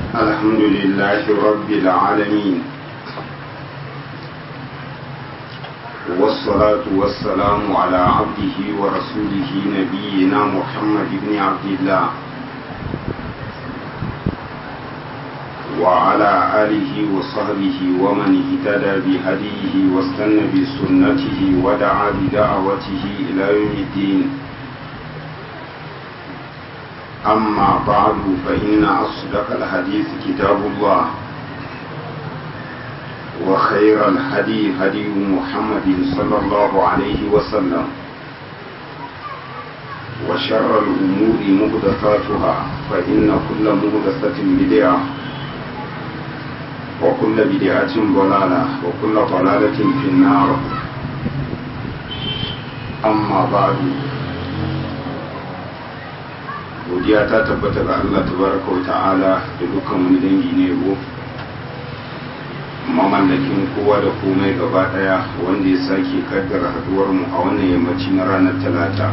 الحمد لله رب العالمين والصلاة والسلام على عبده ورسوله نبينا محمد بن عبد الله وعلى آله وصحبه ومن اهتدى بهديه واستنى بسنته ودعا بدعوته إلى يوم الدين أما بعد فإن أصدق الحديث كتاب الله وخير الهدي هدي محمد صلى الله عليه وسلم وشر الأمور مهدفاتها فإن كل مهدفة بدعة وكل بدعة ضلالة وكل ضلالة في النار أما بعد godiya ta tabbata ga Allah tabaraka wa ta'ala da dukkan wani dangi ne yabo mamallakin kowa da komai gaba daya wanda ya sake kaddara haduwar mu a wannan yammaci na ranar talata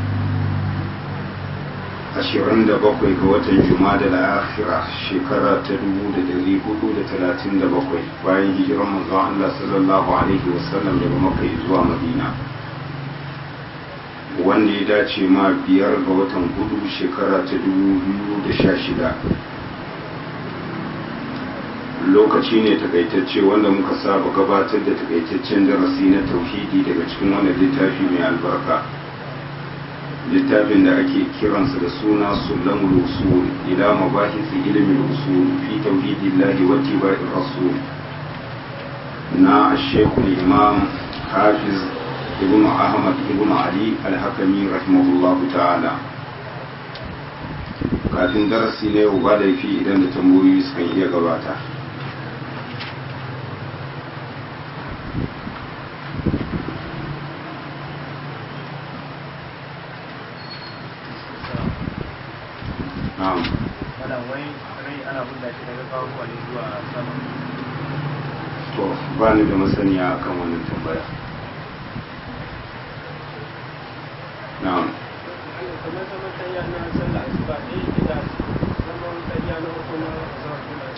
27 ga watan jumada da akhira shekara ta 1437 bayan hijiran manzon Allah sallallahu alaihi wasallam daga makka zuwa madina wanda ya dace ma biyar ga watan hudu shekara ta da sha shida. lokaci ne takaitacce wanda muka saba gabatar da takaitaccen darasi na tauhidi daga cikin wannan littafi mai albarka littafin da ake kiransa da suna sulamul usul ila mabahisi ilimin usul fi tauhidillahi wa tibai'ir rasul na shekul imam hafiz ibn ahmad ibn ali alhakami rahimahullahu ta'ala kafin darasi na yau ba laifi idan da tambayoyi sukan iya gabata na'am to ba ni da masaniya akan wannan tambaya na'am kamar zaman tayya na sallah asuba ne yake da zaman tayya na uku na zaman juma'a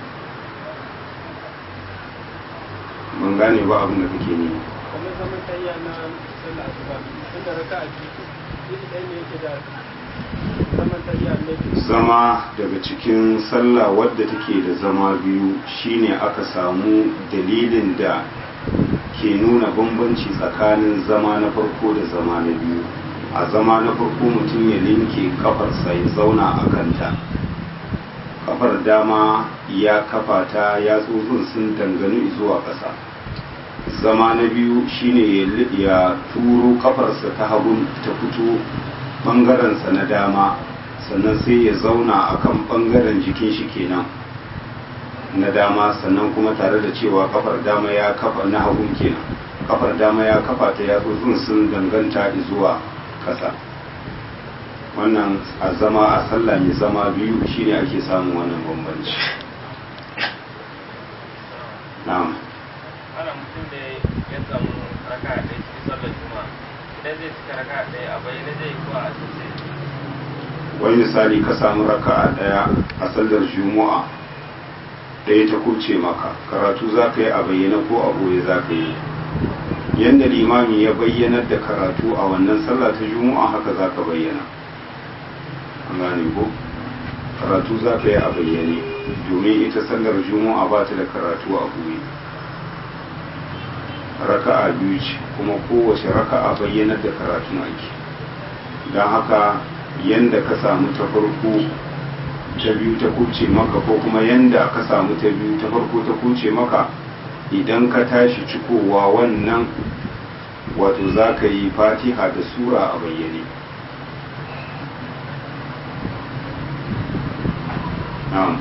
ban gane ba abin da kake ni kamar zaman tayya na sallah asuba inda raka a biyu iri ɗaya ne yake da zaman tayya na biyu zama daga cikin sallah wadda take da zama biyu shine aka samu dalilin da ke nuna bambanci tsakanin zama na farko da zama na biyu a zama na farko mutum ya linke kafarsa ya zauna a kanta kafar dama ya kafa ta ya tsotsin sun dangane zuwa ƙasa zama na biyu shine ya turo kafarsa ta hagu ta fito ɓangarensa na dama sannan sai ya zauna a kan ɓangaren jikin shi kenan na dama sannan kuma tare da cewa kafar dama ya kafa na hagun kenan kafar dama ya kafa ta ya tsotsin sun danganta zuwa kasa wannan a zama a sallah mai zama biyu shine ake samun wannan bambanci na'am ana mutum da ya samu raka a ɗaya cikin sallar juma'a idan zai cika raka a ɗaya a bayyana zai ko a asirce wani misali ka samu raka a ɗaya a sallar juma'a ɗaya ta kuce maka karatu za ka yi a bayyana ko a boye za ka yi yadda limami ya bayyanar da karatu a wannan sallah ta juma'a haka za ka bayyana an gane ko karatu za ka yi a bayyane domin ita sallar juma'a ba ta da karatu a buye raka'a biyu ce kuma kowace raka'a bayyanar da karatu ake don haka yadda ka samu ta farko ta biyu ta kuce maka ko kuma yadda ka samu ta biyu ta farko ta kuce maka idan ka tashi cikowa wannan wato za ka yi fatiha da sura a bayyane na'am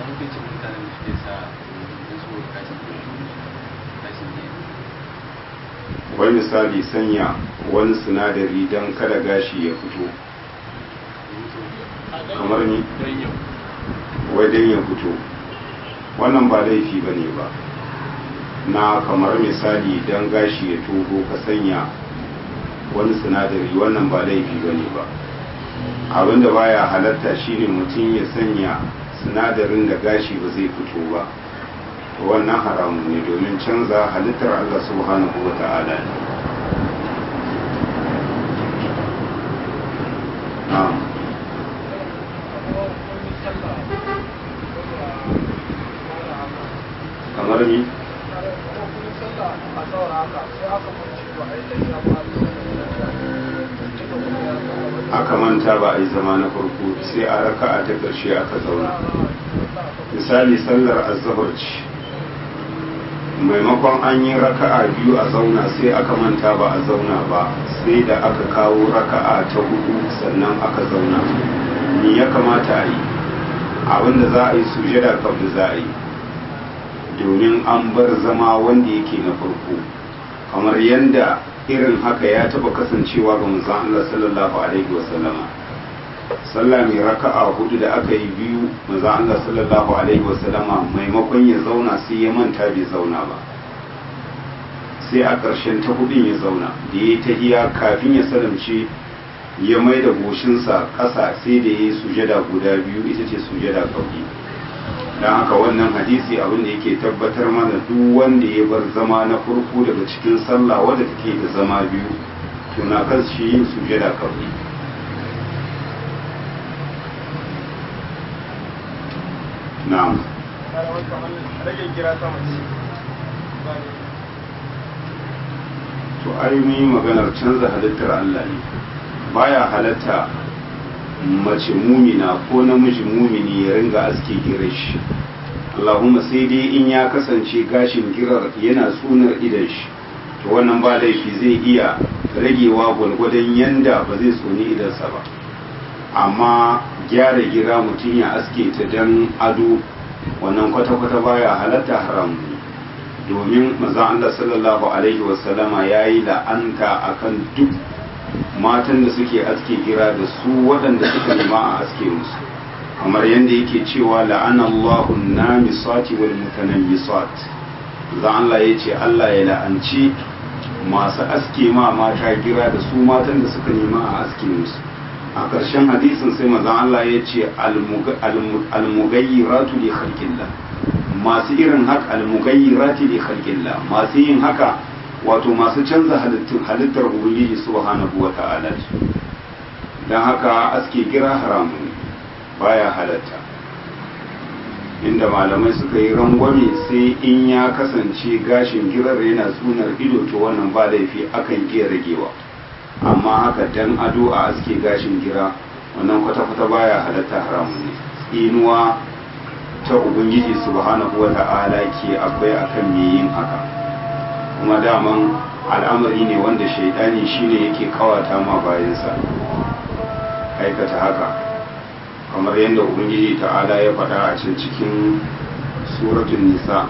wai misali sanya wani sinadari don kada gashi ya fito kamar ni wai don ya fito wannan ba laifi ba ne ba na kamar misali don gashi ya toho ka sanya wani sinadari wannan ba laifi ba ne ba abinda baya halatta shine mutum ya sanya sinadarin da gashi ba zai fito ba wannan haramun ne domin canza halittar Allah subhanahu wa ta'ala ne na'am kamar ni aka manta ba a yi zama na farko sai a raka a ta ƙarshe aka zauna misali sallar azabar ce maimakon an yi raka'a biyu a zauna sai aka manta ba a zauna ba sai da aka kawo raka'a ta hudu sannan aka zauna ni ya kamata a yi abinda za a yi sujada kafin za a yi domin an bar zama wanda yake na farko kamar yadda irin haka ya taba kasancewa ga manzon Allah sallallahu alaihi wasallama sallah mai raka'a hudu da aka yi biyu manzon Allah sallallahu alaihi wasallama maimakon ya zauna sai ya manta bai zauna ba sai a ƙarshen ta hudun ya zauna da ya tahiya kafin ya salamce ya mai da goshinsa ƙasa sai da ya yi sujada guda biyu ita ce sujada kauki don haka wannan hadisi abin da yake tabbatar mana duk wanda ya bar zama na farko daga cikin sallah wadda take da zama biyu tuna kan shi yin sujada kawai na'am rage kira sama ce to ai mun yi maganar canza halittar Allah ne baya halatta mace mumina ko namiji mumini ya ringa aske girar shi Allahumma sai dai in ya kasance gashin girar yana tsunar idan shi to wannan ba laifi zai iya ragewa gwalgwadon yanda ba zai tsoni idansa ba amma gyara gira mutum ya aske ta dan ado wannan kwata-kwata baya halatta haram ne domin maza Allah sallallahu alaihi wasallama ya yi la'anta akan duk matan da suke aske gira da su waɗanda suka nema a aske musu kamar yadda yake cewa la'anallahu namisati wal mutanammisat za Allah ya ce Allah ya la'anci masu aske ma mata gira da su matan da suka nema a aske musu a ƙarshen hadisin sai maza Allah ya ce almugayyiratu li khalqillah masu irin haka almugayyirati li khalqillah masu yin haka wato masu canza halittar ubangiji subhanahu wa ta'ala don haka aske gira haramun baya halatta inda malamai suka yi rangwame sai in ya kasance gashin girar yana tsunar ido to wannan ba laifi akan iya ragewa amma haka dan ado a aske gashin gira wannan kwata-kwata baya halatta haramun ne inuwa ta ubangiji subhanahu wa ta'ala ke akwai akan me yin haka kuma daman al'amari ne wanda shaidani shine yake kawata ma bayansa aikata haka kamar yadda ubangiji ta'ala ya faɗa a can cikin suratun nisa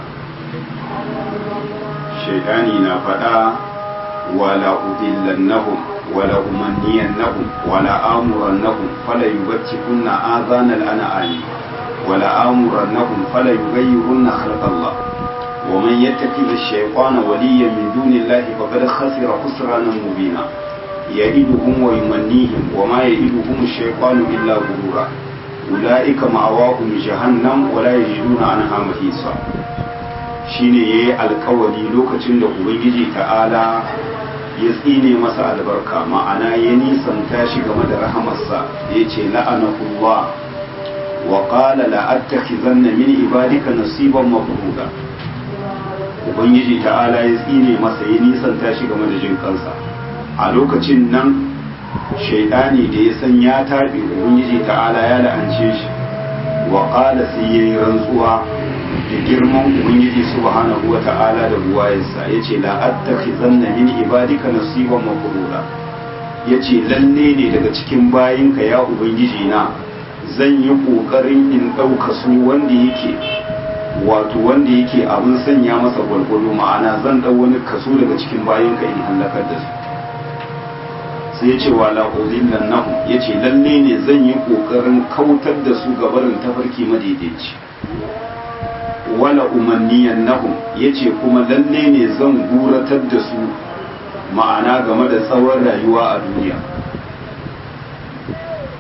shaidani na faɗa wala udillannahum wala umanniyannahum wala amurannahum fala yubtikunna adhanal an'ami wala amurannahum fala yughayyirunna khalqallah ومن يتخذ الشيطان وليا من دون الله فقد خسر خسرانا مبينا يئدهم ويمنيهم وما يئدهم الشيطان إلا غرورا أولئك مأواهم جهنم ولا يجدون عنها محيصا shine ya yi alkawari lokacin da ubangiji ta'ala ya tsine masa albarka ma'ana ya nisanta shi game da rahamarsa ya ce la'anahullah wa qala la'attakhizanna min ibadika nasiban mafruda ubangiji ta'ala ya tsine masa ya nisanta shi game da jin kansa a lokacin nan shaidani da ya san ya taɓe ubangiji ta'ala ya la'ance shi wa ƙala sai ya yi rantsuwa da girman ubangiji subhanahu wa ta'ala da buwayensa ya ce la'attaki zanna min ibadika nasiban mafruda ya ce lalle ne daga cikin bayinka ya ubangiji na zan yi ƙoƙarin in ɗauka su wanda yake wato wanda yake abin sanya masa gwalgwalo ma'ana zan ɗau wani kaso daga cikin bayanka in hallakar da su sai ya ce wa la'udin nan nahu ya ce lalle ne zan yi ƙoƙarin kautar da su gabarin tafarki madaidaici wala umanniyan nahu ya ce kuma lalle ne zan guratar da su ma'ana game da tsawon rayuwa a duniya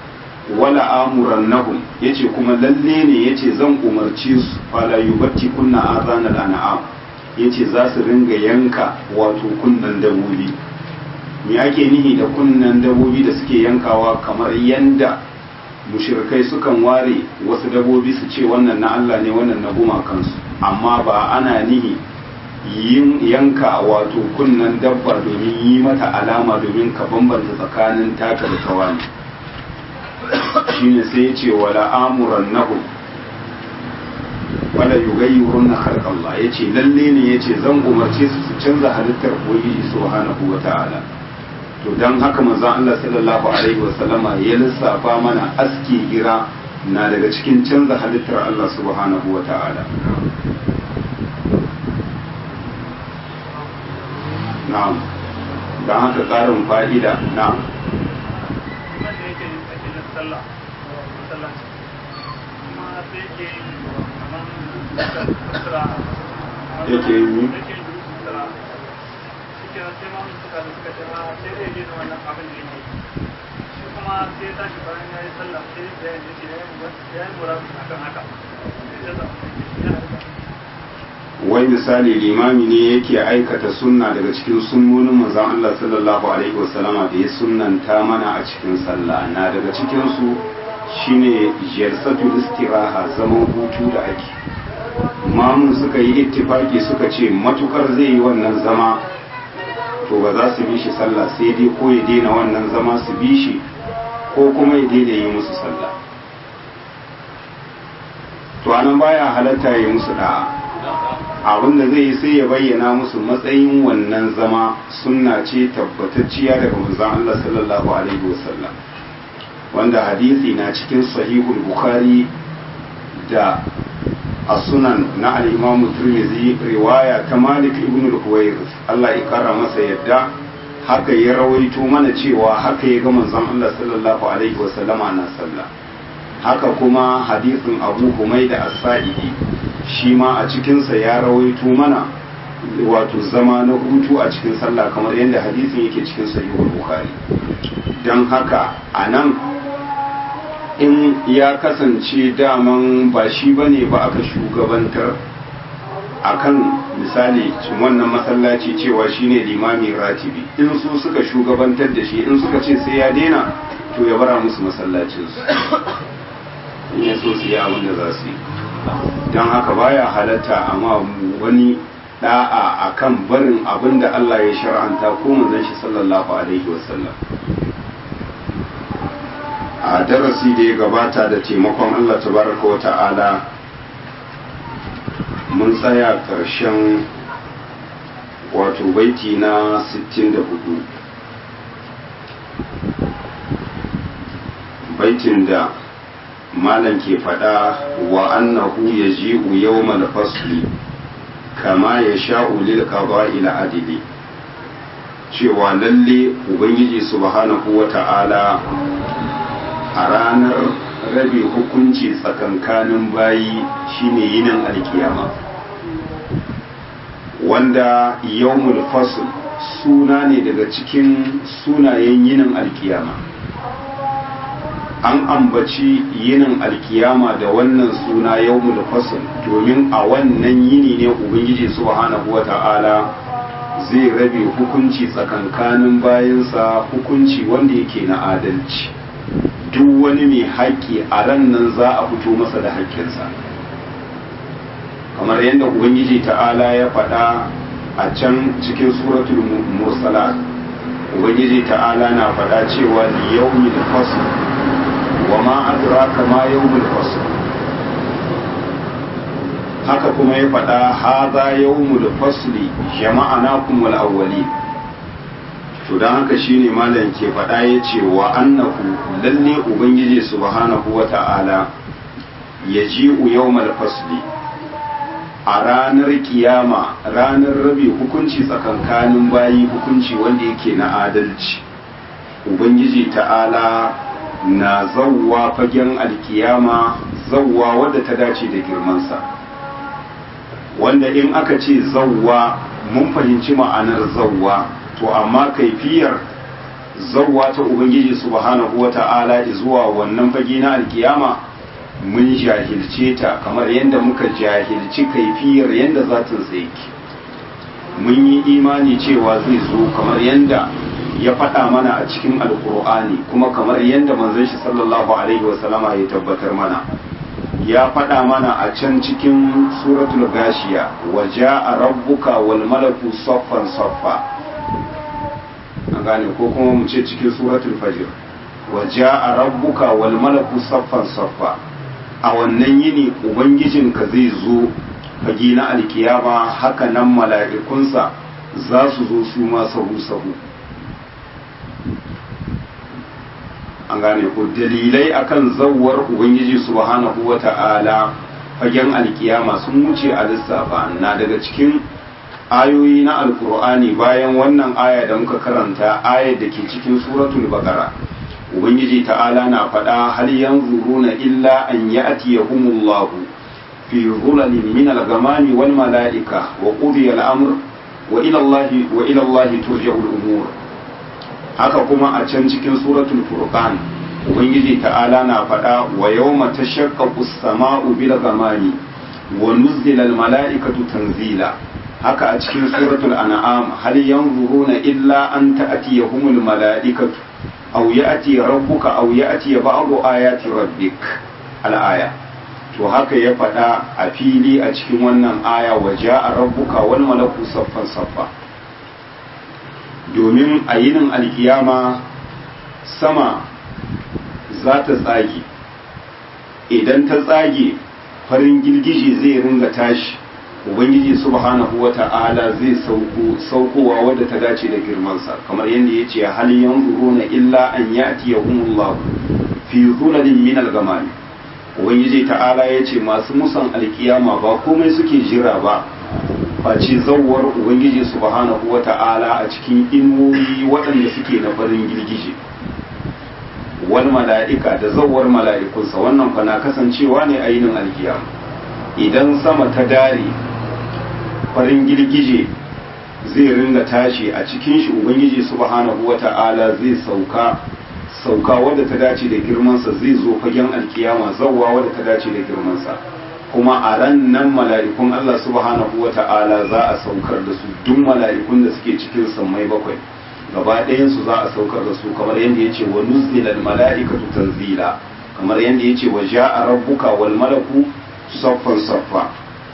wala amurannahum yace kuma lalle ne yace zan umarci su fala yubatti kunna azanal an'am yace za su ringa yanka wato kunnan dabobi me ake nihi da kunnan dabobi da suke yankawa kamar yanda mushrikai sukan ware wasu dabobi su ce wannan na Allah ne wannan na gumakansu amma ba ana nihi yin yanka wato kunnan dabba domin yi mata alama domin ka bambanta tsakanin taka da tawani shine sai ya ce wala amuran nahu wala yugayyurun na Allah ya ce lalle ne ya ce zan umarce su su canza halittar ubangiji subhanahu wa ta'ala to don haka manzon Allah sallallahu alaihi wa sallama ya lissafa mana aski gira na daga cikin canza halittar Allah subhanahu wa ta'ala na'am don haka ƙarin fa'ida na'am wanda yake yin ake yin sallah masallaci kuma sai yake yin kamar sutura Yake yin mi? yake yin sutura shi ke sai ma mun suka da suka ce ma sai dai yi da wannan abin da yake shi kuma sai ya tashi bayan ya yi sallah sai ya yi ce ya yi ya yi murabi akan haka sai ya zama ya yi wai misali limami ne yake aikata sunna daga cikin sunnonin manzon Allah sallallahu alaihi wasallama da ya sunnanta mana a cikin sallah na daga cikin su shine jalsatul istiraha zaman hutu da ake mamun suka yi ittifaki suka ce matukar zai yi wannan zama to ba za su bi shi sallah sai dai ko ya daina wannan zama su bi shi ko kuma ya daina yi musu sallah to anan baya halatta ya yi musu da'a abin da zai yi sai ya bayyana musu matsayin wannan zama sunna ce tabbatacciya daga manzon Allah sallallahu alaihi wasallam wanda hadisi na cikin sahihul bukhari da as-sunan na al-imam tirmidhi riwaya ta malik ibn al-huwairis Allah ya kara masa yadda haka ya rawaito mana cewa haka ya ga manzon Allah sallallahu alaihi wasallama na sallah haka kuma hadisin abu humaida as-sa'idi shi ma a cikinsa ya rawaito mana wato zama na hutu a cikin sallah kamar yadda hadisin yake cikin sahihul bukhari don haka a nan in ya kasance daman ba shi bane ba aka shugabantar akan misali wannan masallaci cewa shine limami ratibi in su suka shugabantar da shi in suka ce sai ya daina to ya bara musu masallacinsu in ya so su yi abin da za su yi don haka baya halatta amma wani da'a akan barin abin da Allah ya shar'anta ko manzon shi sallallahu alaihi wasallam a darasi da ya gabata da taimakon Allah tabaraka wa ta'ala mun tsaya ƙarshen wato baiti na 64 baitin da malam ke faɗa wa annahu ya ji'u yawmal fasli kama ya sha'u lil qada'i adili cewa lalle ubangiji subhanahu wa ta'ala a ranar rabe hukunci tsakankanin bayi shine yinin alkiyama wanda yawmul fasl suna ne daga cikin sunayen yinin alkiyama an ambaci yinin alkiyama da wannan suna yawmul fasl domin a wannan yini ne ubangiji subhanahu wata'ala zai rabe hukunci tsakankanin bayansa hukunci wanda yake na adalci duk wani mai haƙƙi a ran nan za a fito masa da haƙƙinsa kamar yadda ubangiji ta'ala ya faɗa a can cikin suratul mursalat ubangiji ta'ala na faɗa cewa liyawmil fasl wa ma adraka ma yawmul fasl haka kuma ya faɗa hadha yawmul fasli jama'anakum wal awwalin to dan haka shine malam ke faɗa yace wa annahu lalle ubangiji subhanahu wata'ala yaji'u yawmal fasli a ranar kiyama ranar rabe hukunci tsakankanin bayi hukunci wanda yake na adalci ubangiji ta'ala na zawwa fagen alkiyama zawwa wadda ta dace da girmansa wanda in aka ce zawwa mun fahimci ma'anar zawwa to amma kaifiyar zawwa ta ubangiji subhanahu wata'ala zuwa wannan fage na alkiyama mun jahilce ta kamar yadda muka jahilci kaifiyar yadda zatin yake mun yi imani cewa zai zo kamar yadda ya faɗa mana a cikin alkur'ani kuma kamar yadda manzon shi sallallahu alaihi wasallama ya tabbatar mana ya faɗa mana a can cikin suratul gashiya wa ja'a rabbuka wal malaku saffan saffa an gane ko kuma mu ce cikin suratul fajr wa ja'a rabbuka wal malaku saffan saffa a wannan yini ubangijinka zai zo fage na alkiyama haka nan mala'ikunsa za su zo su ma sahu sahu an gane ko dalilai akan zawwar ubangiji subhanahu wata'ala fagen alkiyama sun wuce a lissafa na daga cikin ayoyi na alkur'ani bayan wannan aya da muka karanta ayar da ke cikin suratul baqara ubangiji ta'ala na faɗa hal yanzuruna illa an ya'tiyahumullahu fi dhulalin min al-ghamami wal mala'ika wa qudiya al-amr wa ila allahi wa ila allahi turja'u al-umur haka kuma a can cikin suratul furqan ubangiji ta'ala na faɗa wa yawma tashaqqaqu as-sama'u bil ghamami wa nuzila al-mala'ikatu tanzila haka a cikin suratul an'am hal yanzuruna illa an ta'tiyahumul mala'ikatu aw ya'ti rabbuka aw ya'ti ba'du ayati rabbik al-aya to haka ya faɗa a fili a cikin wannan aya wa ja'a rabbuka wal malaku saffan saffa domin a yinin alkiyama sama za ta tsage idan ta tsage farin girgije zai ringa tashi ubangiji subhanahu wa ta'ala zai sauko saukowa wadda ta dace da girmansa kamar yadda ya ce hal yanzuruna illa an ya'tiyahumullahu fi zulalin min al-ghamam ubangiji ta'ala ya ce masu musan alkiyama ba komai suke jira ba face zawwar ubangiji subhanahu wa ta'ala a cikin inuwoyi waɗanda suke na farin girgije wal mala'ika da zawwar mala'ikunsa wannan fa na kasancewa ne a yinin alkiyama idan sama ta dare farin girgije zai ringa tashi a cikin shi ubangiji subhanahu wa ta'ala zai sauka sauka wadda ta dace da girmansa zai zo fagen alkiyama zawwa wadda ta dace da girmansa kuma a ran nan mala'ikun Allah subhanahu wa ta'ala za a saukar da su duk mala'ikun da suke cikin sammai bakwai gaba ɗayansu za a saukar da su kamar yadda ya ce wa nuzilal mala'ikatu tanzila kamar yadda ya ce wa ja'a rabbuka wal malaku saffan saffa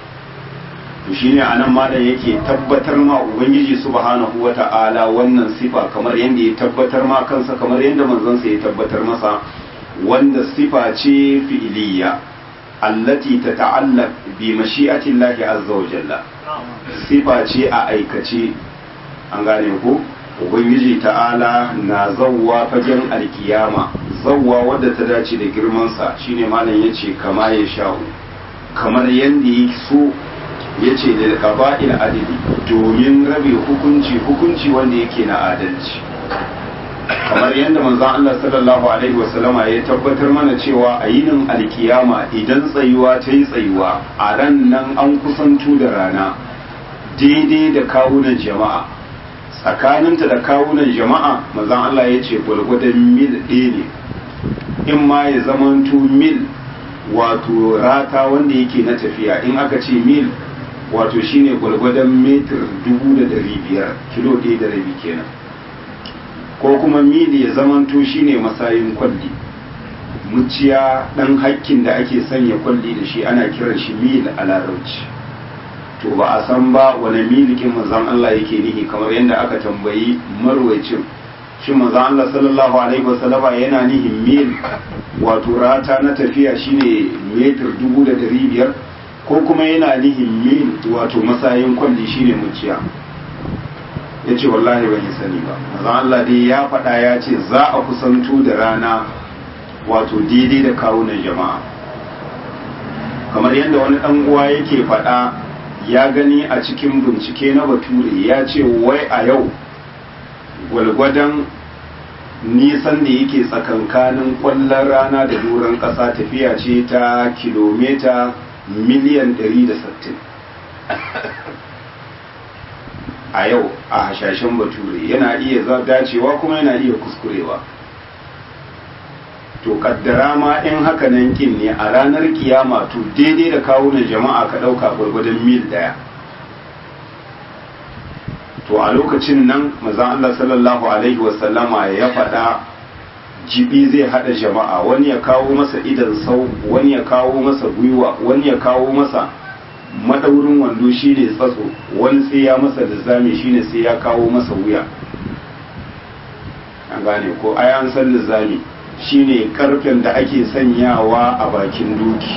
to shine anan malam yake tabbatar ma ubangiji subhanahu wa ta'ala wannan sifa kamar yadda ya tabbatar ma kansa kamar yadda manzon sa ya tabbatar masa wanda sifa ce fi'iliya allati tata'allaq bi mashi'ati Allah azza wa jalla sifa ce a aikace an gane ko ubangiji ta'ala na zawwa fagen alkiyama zawwa wadda ta dace da girmansa shine malam yace kama ya sha'u kamar yadda ya so yace da qaba'il adili domin rabe hukunci hukunci wanda yake na adalci kamar yadda manzon Allah sallallahu alaihi wasallama ya tabbatar mana cewa a yinin alkiyama idan tsayuwa ta yi tsayuwa a ran nan an kusanto da rana daidai da kawunan jama'a tsakaninta da kawunan jama'a manzon Allah ya ce gwalgwadon mil ɗaya ne in ma ya zamanto mil wato rata wanda yake na tafiya in aka ce mil wato shine gwalgwadon metir dubu da dari biyar kilo ɗaya da rabi kenan ko kuma mili ya zamanto shine masayin kwalli muciya ɗan hakkin da ake sanya kwalli da shi ana kiran shi mil a larabci to ba a san ba wani milikin manzan Allah yake nihi kamar yadda aka tambayi marwacin shi manzan Allah sallallahu alaihi wasallama yana nihin mil wato rata na tafiya shine metir dubu da dari biyar ko kuma yana nihin mil wato masayin kwalli shine muciya ya ce wallahi ban yi sani ba manzan Allah dai ya faɗa ya ce za a kusanto da rana wato daidai da kawunan jama'a kamar yadda wani ɗan uwa yake faɗa ya gani a cikin bincike na bature ya ce wai a yau gwalgwadon nisan da yake tsakankanin kwallon rana da doron ƙasa tafiya ce ta kilomita miliyan 160 a yau a hashashen bature yana iya dacewa kuma yana iya kuskurewa to kaddara ma in haka nan kin ne a ranar kiyama to daidai da kawunan jama'a ka ɗauka gwargwadon mil ɗaya to a lokacin nan mazan Allah sallallahu alaihi wasallama ya faɗa jibi zai haɗa jama'a wani ya kawo masa idan sau wani ya kawo masa gwiwa wani ya kawo masa madaurin wando shine tsatso wani sai ya masa lizami shine sai ya kawo masa wuya an gane ko ai an san lizami shine karfen da ake sanyawa a bakin doki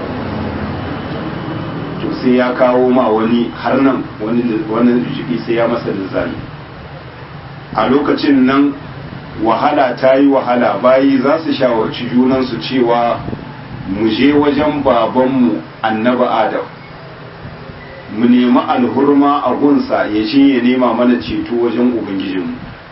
to sai ya kawo ma wani har nan wani wani jiki sai ya masa lizami a lokacin nan wahala ta yi wahala bayi za su shawarci junansu cewa mu je wajen babanmu annaba adam mu nemi alhurma a gunsa ya ce ya nema mana ceto wajen ubangijinmu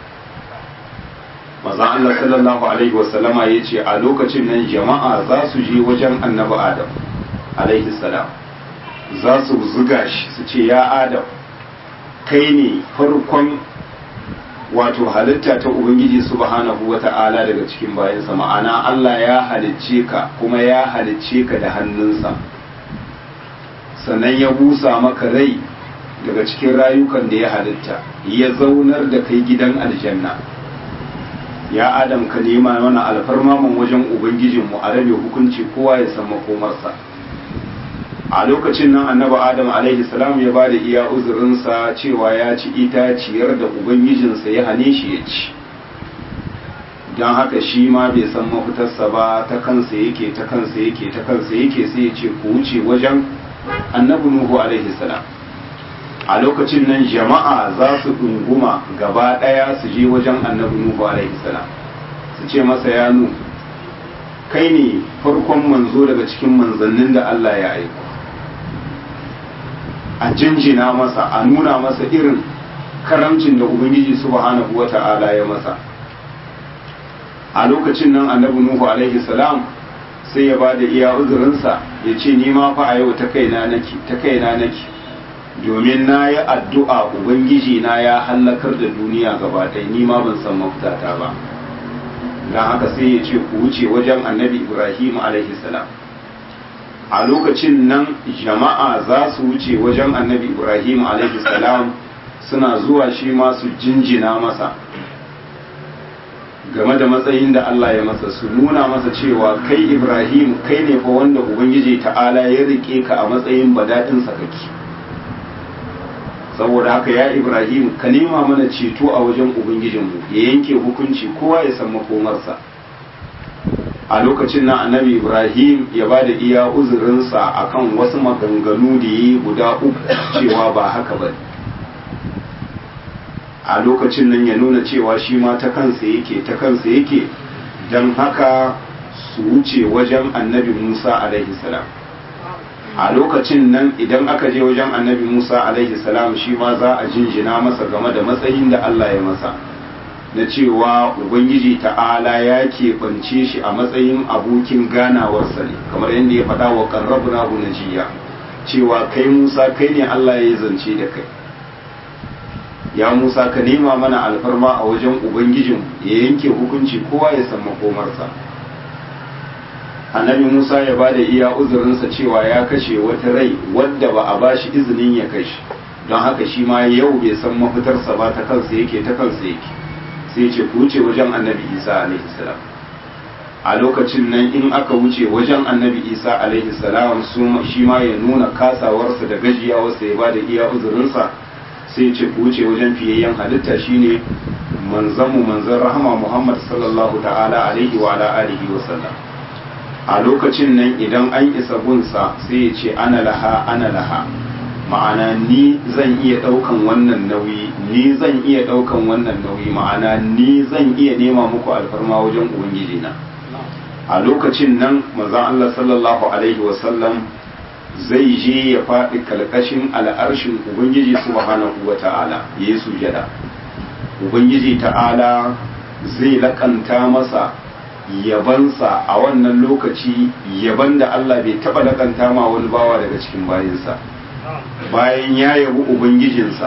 maza Allah sallallahu alaihi wasallama ya ce a lokacin nan jama'a za su je wajen annaba adam alaihi salam za su zuga shi su ce ya adam kai ne farkon wato halitta ta ubangiji subhanahu wata'ala daga cikin bayansa ma'ana Allah ya halicce ka kuma ya halicce ka da hannunsa sannan ya busa maka rai daga cikin rayukan da ya halitta ya zaunar da kai gidan aljanna ya adam ka nema mana alfarmaman wajen ubangijinmu a rabe hukunci kowa ya san makomarsa a lokacin nan annabi adam alaihi salam ya bada iya uzurinsa cewa ya ci itaciyar da ubangijinsa ya hane shi ya ci don haka shi ma bai san mafitarsa ba ta kansa yake ta kansa yake ta kansa yake sai ya ce ku wuce wajen annabi nuhu alaihi salam a lokacin nan jama'a za su ɗunguma gaba ɗaya su je wajen annabi nuhu alaihi salam su ce masa ya nu kai ne farkon manzo daga cikin manzannin da Allah ya aiko a jinjina masa a nuna masa irin karamcin da ubangiji subhanahu wata'ala ya masa a lokacin nan annabi nuhu alaihi salam sai ya bada iya uzurinsa ya ce ni ma fa a yau ta kaina nake ta kaina nake domin na yi addu'a ubangiji na ya hallakar da duniya gaba ɗaya ni ma ban san mafitata ba don haka sai ya ce ku wuce wajen annabi ibrahim alaihi salam a lokacin nan jama'a za su wuce wajen annabi ibrahim alaihi salam suna zuwa shi ma su jinjina masa game da matsayin da Allah ya masa su nuna masa cewa kai ibrahim kai ne fa wanda ubangiji ta'ala ya rike ka a matsayin badaɗin sakaki saboda haka ya ibrahim ka nema mana ceto a wajen ubangijinmu ya yanke hukunci kowa ya san makomarsa a lokacin nan annabi ibrahim ya ba da iya uzurinsa akan wasu maganganu da yi guda uku cewa ba haka ba a lokacin nan ya nuna cewa shi ma ta kansa yake ta kansa yake don haka su wuce wajen annabi musa alaihi salam a lokacin nan idan aka je wajen annabi musa alaihi salam shi ma za a jinjina masa game da matsayin da allah ya masa na cewa ubangiji ta'ala ya keɓance shi a matsayin abokin ganawarsa ne kamar yadda ya faɗa wa ƙarrabuna najiya cewa kai musa kai ne allah ya zance da kai ya musa ka nema mana alfarma a wajen ubangijin ya yanke hukunci kowa ya san makomarsa annabi musa ya ba da iya uzurinsa cewa ya kashe wata rai wadda ba a ba shi izinin ya kashe don haka shi ma yau bai san mafitarsa ba ta kansa yake ta kansa yake sai ce ku wuce wajen annabi isa alaihi salam a lokacin nan in aka wuce wajen annabi isa alaihi salam shi ma ya nuna kasawarsa da gajiyawarsa ya ba da iya uzurinsa sai ce ku wuce wajen fiyayyen halitta shine manzanmu manzan rahama muhammad sallallahu ta'ala alaihi wa ala alihi wa sallam a lokacin nan idan an isa gunsa sai ya ce ana laha ana laha ma'ana ni zan iya ɗaukan wannan nauyi ni zan iya ɗaukan wannan nauyi ma'ana ni zan iya nema muku alfarma wajen ubangiji na a lokacin nan manzon Allah sallallahu alaihi wasallam zai je ya faɗi kalkashin al'arshin ubangiji subhanahu wa ta'ala ya yi sujada ubangiji ta'ala zai lakanta masa yabansa a wannan lokaci yaban da Allah bai taɓa lakanta ma wani bawa daga cikin bayinsa bayan ya yabi ubangijinsa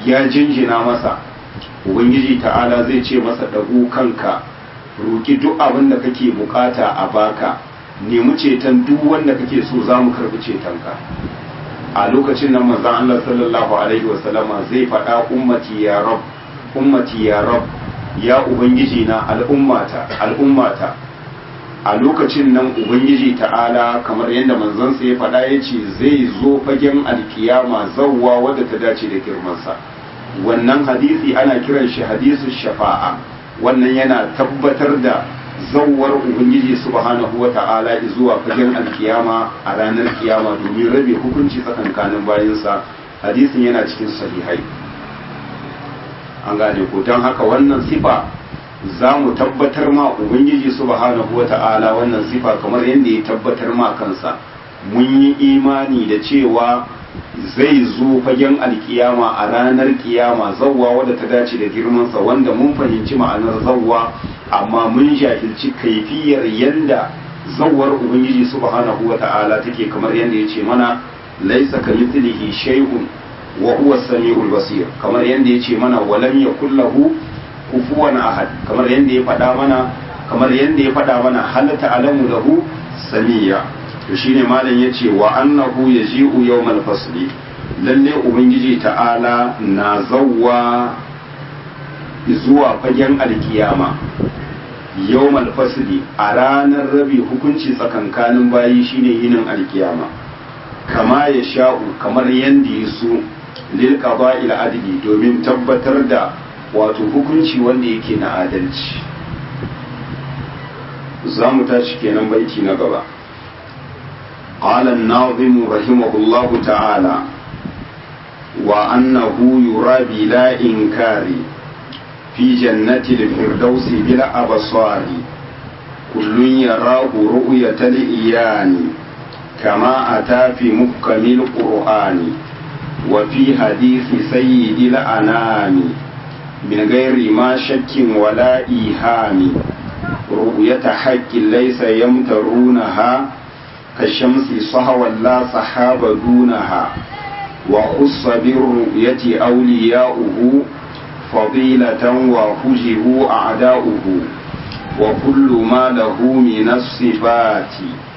ya jinjina masa ubangiji ta'ala zai ce masa ɗagu kanka roki duk abin da kake bukata a baka nemi ceton duk wanda kake so za mu karbi cetonka a lokacin nan manzon Allah sallallahu alaihi wasallama zai faɗa ummati ya rab ummati ya rab ya ubangiji na al'ummata al'ummata a lokacin nan ubangiji ta'ala kamar yadda manzansa ya faɗa ya ce zai zo fagen alkiyama zawwa wadda ta dace da girmansa wannan hadisi ana kiran shi hadisu shafa'a wannan yana tabbatar da zawwar ubangiji subhanahu wa ta'ala zuwa fagen alkiyama a ranar kiyama domin rabe hukunci tsakankanin bayansa hadisin yana cikin sahihai an gane ko don haka wannan sifa za mu tabbatar ma ubangiji subhanahu wa ta'ala wannan sifa kamar yadda ya tabbatar ma kansa mun yi imani da cewa zai zo fagen alkiyama a ranar kiyama zawwa wadda ta dace da girmansa wanda mun fahimci ma'anar zawwa amma mun jahilci kaifiyar yadda zawwar ubangiji subhanahu wa ta'ala take kamar yadda ya ce mana laisa kamithlihi shay'un wa huwa samiul basir kamar yadda ya ce mana walam yakul lahu kufuwan ahad kamar yadda ya faɗa mana kamar yadda ya faɗa mana hal ta'lamu lahu samiya to shine malam yace wa annahu yaji'u yawmal fasli lalle ubangiji ta'ala na zawwa zuwa fagen alkiyama yawmal fasli a ranar rabi hukunci tsakankanin bayi shine yinin alkiyama kama ya sha'u kamar yadda ya so lil qada'il adli domin tabbatar da wato hukunci wanda yake na adalci za mu tashi kenan baiti na gaba قال الناظم رحمه الله تعالى وأنه يرى بلا إنكار في جنة الفردوس بلا أبصار كل يراه رؤية الإيان كما أتى في محكم القرآن وفي حديث سيد الأنام من غير ما شك ولا إيهام رؤية حق ليس يمترونها كالشمس صهوا لا صحاب دونها وخص بالرؤية أولياؤه فضيلة وحجبوا أعداؤه وكل ما له من الصفات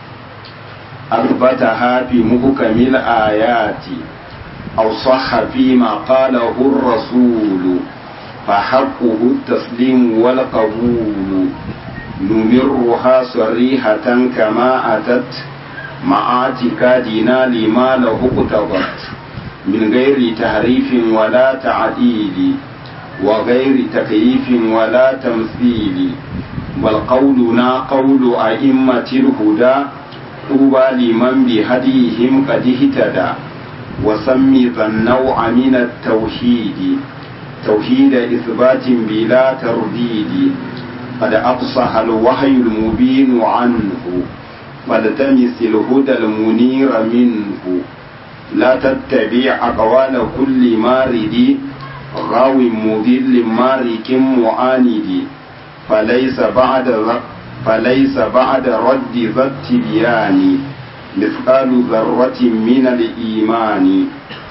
أثبتها في محكم الآيات أو صح فيما قاله الرسول فحقه التسليم والقبول نمرها صريحة كما أتت مع اعتقادنا لما له اقتضت من غير تحريف ولا تعديل وغير تكييف ولا تمثيل بل قولنا قول أئمة الهدى طوبى لمن بهديهم قد اهتدى وسمي ذا النوع من التوحيد توحيد إثبات بلا ترديد قد أفصح الوحي المبين عنه فالتمس الهدى المنير منه لا تتبع أقوال كل مارد غاو مضل مارك معاند فليس بعد فليس بعد رد ذا التبيان مثقال ذرة من الإيمان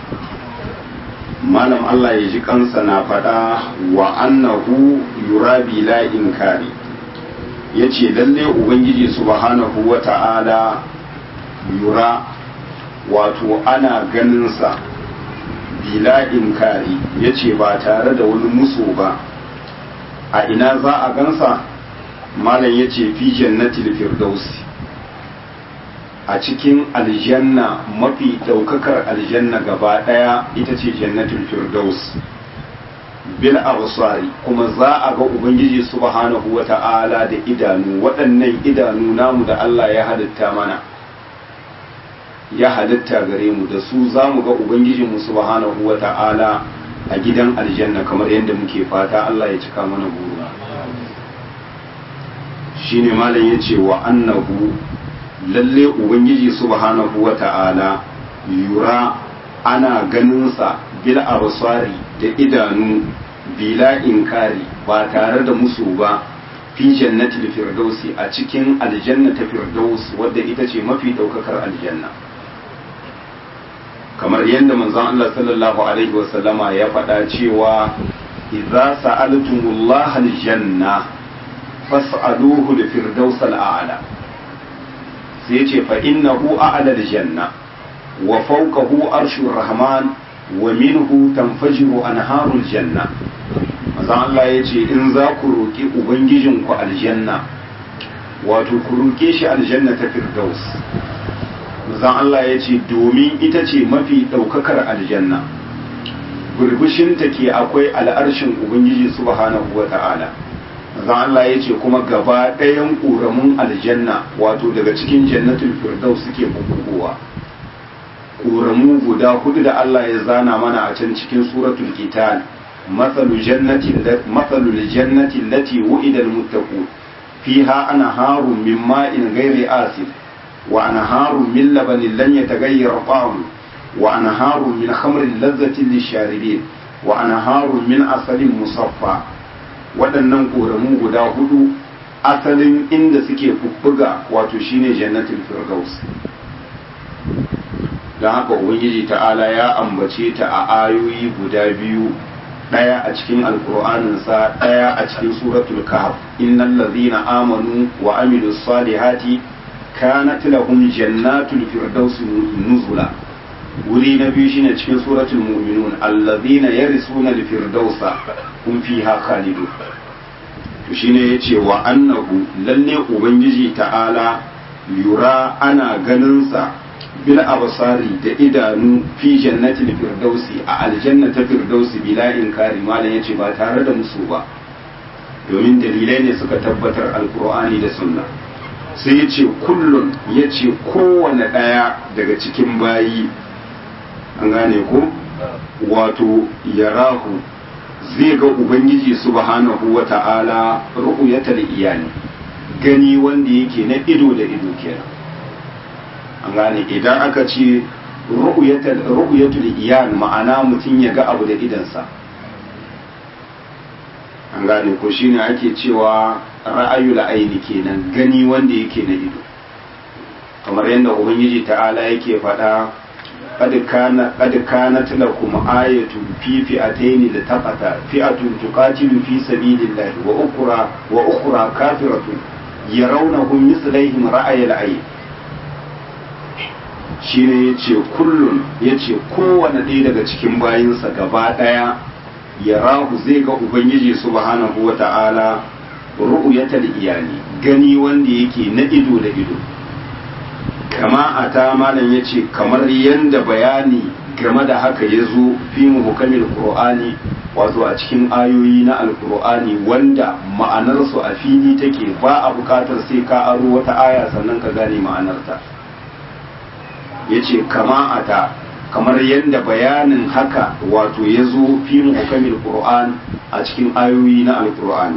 malam Allah ya ji kansa na faɗa wa annahu yura bila inkari ya ce lalle ubangiji subhanahu wa ta'ala yura wato ana ganinsa bila inkari ya ce ba tare da wani musu ba a ina za a gansa malam ya ce fi jannatil firdausi a cikin aljanna mafi daukakar aljanna gaba daya ita ce jannatul firdaus bil absari kuma za a ga ubangiji subhanahu wata'ala da idanu waɗannan idanu namu da Allah ya halitta mana ya halitta gare mu da su za mu ga ubangiji mu subhanahu wata'ala a gidan aljanna kamar yadda muke fata Allah ya cika mana buru shine malam yace wa annahu lalle ubangiji subhanahu wa ta'ala yura ana ganinsa bil absari da idanu bila inkari ba tare da musu ba fi jannatil firdausi a cikin aljanna ta firdaus wadda ita ce mafi daukakar aljanna kamar yadda manzon Allah sallallahu alaihi wasallama ya faɗa cewa idza sa'altumullaha aljanna fas'aluhu al-firdaus al-a'la sai yace fa innahu a'la al-janna wa fawqahu arshur rahman wa minhu tanfajiru anharul janna manzon Allah yace in za ku roki ubangijinku aljanna wato ku roke shi aljanna ta firdaus manzon Allah ya ce domin ita ce mafi ɗaukakar aljanna burbushinta ke akwai al'arshin ubangiji subhanahu wa ta'ala manzon Allah ya ce kuma gaba ɗayan ƙoramun aljanna wato daga cikin jannatul firdaus suke bubbugowa ƙoramu guda hudu da Allah ya zana mana a can cikin suratul qital mathalu jannati mathalul jannati allati wu'ida al-muttaqun fiha anharun min ma'in ghairi asid وأنهار من لبن لن يتغير طعمه وأنهار من خمر لذة للشاربين وأنهار من عسل مصفى waɗannan ƙoramu guda hudu asalin inda suke fuffuga wato shine jannatin firdaus don haka ubangiji ta'ala ya ambace ta a ayoyi guda biyu ɗaya a cikin alkur'aninsa ɗaya a cikin suratul kahf innal ladhina amanu wa amilus salihati kanat lahum jannatul firdaus nuzula wuri na biyu shine cikin suratul mu'minun alladhina yarisuna al-firdausa hum fiha khalidun to shine yace wa annahu lalle ubangiji ta'ala yura ana ganin sa bil absari da idanu fi jannatil firdausi a aljanna ta firdausi bila inkari malam yace ba tare da musu ba domin dalilai ne suka tabbatar alqur'ani da sunna sai ya ce kullum ya ce kowane ɗaya daga cikin bayi an gane ko wato yarahu zai ga ubangiji subhanahu wa ta'ala ru'yatal iyali gani wanda yake na ido da ido kenan an gane idan aka ce ru'yatul iyal ma'ana mutum ya ga abu da idansa an gane ko shine ake cewa ra'ayul aini kenan gani wanda yake na ido kamar yadda ubangiji ta'ala yake faɗa qad kana qad kanat lakum ayatun fi fi'atayn litaqata fi'atun tuqatilu fi sabilillahi wa ukhra wa ukhra kafiratun yarawnahum mislaihim ra'ayil ayn shine yace kullun yace kowanne ɗaya daga cikin bayinsa gaba ɗaya yarahu zai ga ubangiji subhanahu wa ta'ala ru'yatal iyali gani wanda yake na ido da ido kama a ta malam ya ce kamar yadda bayani game da haka ya zo fi muhukamin qur'ani wato a cikin ayoyi na alkur'ani wanda ma'anarsu a fili take ba a bukatar sai ka aro wata aya sannan ka gane ma'anarta ya ce kama a ta kamar yadda bayanin haka wato ya zo fi muhukamin qur'an a cikin ayoyi na alkur'ani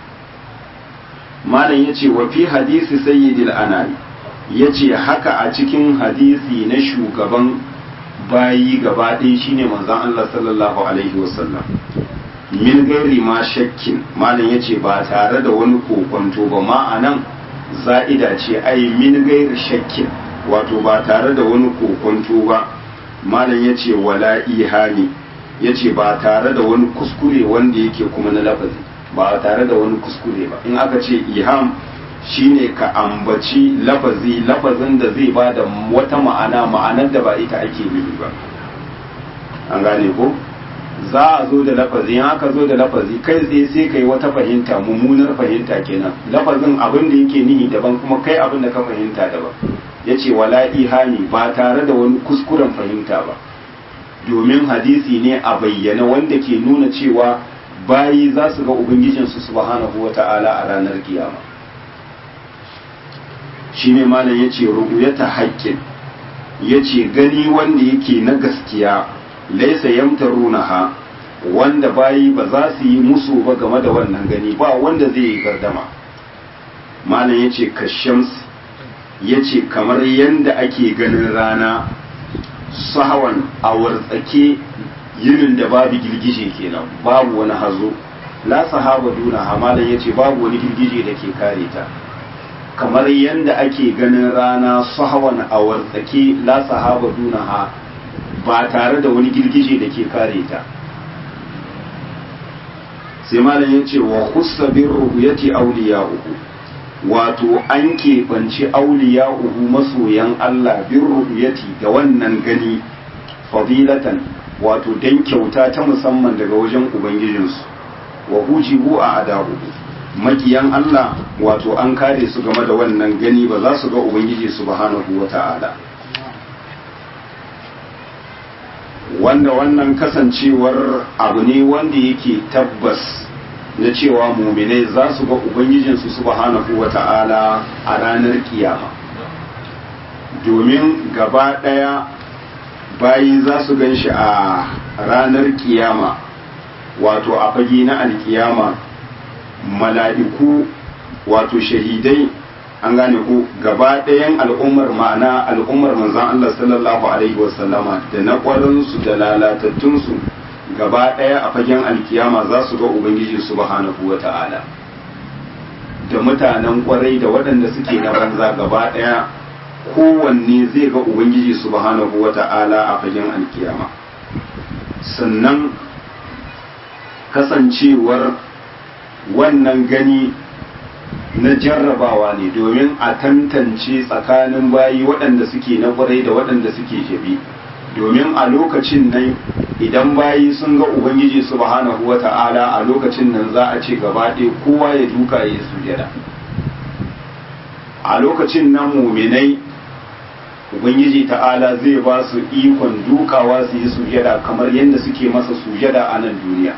malam ya ce wa fi hadisi sayyidil anami ya ce haka a cikin hadisi na shugaban bayi gaba ɗaya shine manzon Allah sallallahu alaihi wasallam min gairi ma shakkin malam ya ce ba tare da wani kokonto ba ma'anan za'ida ce ai min gairi shakkin wato ba tare da wani kokonto ba malam ya ce wala ihani ya ce ba tare da wani kuskure wanda yake kuma na lafazi ba tare da wani kuskure ba in aka ce iham shine ka ambaci lafazi lafazin da zai ba da wata ma'ana ma'anar da ba ita ake nufi ba an gane ko za a zo da lafazi in aka zo da lafazi kai tsaye sai kai wata fahimta mummunar fahimta kenan lafazin abin da yake nihi daban kuma kai abin da ka fahimta daban ya ce wala ihami ba tare da wani kuskuren fahimta ba domin hadisi ne a bayyana wanda ke nuna cewa bayi za su ga ubangijinsu subhanahu wa ta'ala a ranar kiyama shi ne malam ya ce ru'uyata haƙƙin ya ce gani wanda yake na gaskiya laisa yamtarunaha wanda bayi ba za su yi musu ba game da wannan gani ba wanda zai yi gardama malam ya ce kashams ya ce kamar yadda ake ganin rana sahawan a wartsake yinin da babu girgije kenan babu wani hazo la sahaba duna hamalan ya ce babu wani girgije da ke kare ta kamar yadda ake ganin rana sahawan a wartsake la sahaba duna ha ba tare da wani girgije da ke kare ta sai malam ya ce wa khussa bin ru'yati awliya'uhu wato an keɓanci awliya'uhu masoyan Allah bin ru'yati da wannan gani fadilatan wato dan kyauta ta musamman daga wajen ubangijinsu wa hujibu a adahu makiyan Allah wato an kare su game da wannan gani ba za su ga ubangiji subhanahu wata'ala wanda wannan kasancewar abu ne wanda yake tabbas na cewa muminai za su ga ubangijinsu subhanahu wata'ala a ranar kiyama domin gaba ɗaya bayi za su gan shi a ranar kiyama wato a fage na alkiyama mala'iku wato shahidai an gane ko gaba ɗayan al'ummar ma'ana al'ummar manzan Allah sallallahu alaihi wasallama da na ƙwarinsu da lalatattunsu gaba ɗaya a fagen alkiyama za su ga ubangiji subhanahu wa ta'ala da mutanen ƙwarai da waɗanda suke na banza gaba ɗaya kowanne zai ga ubangiji subhanahu wa ta'ala a fagen alkiyama sannan kasancewar wannan gani na jarrabawa ne domin a tantance tsakanin bayi waɗanda suke na ƙwarai da waɗanda suke jabi domin a lokacin nan idan bayi sun ga ubangiji subhanahu wa ta'ala a lokacin nan za a ce gaba ɗaya kowa ya duka ya sujada a lokacin nan muminai ubangiji ta'ala zai ba su ikon dukawa su yi sujada kamar yadda suke masa sujada a nan duniya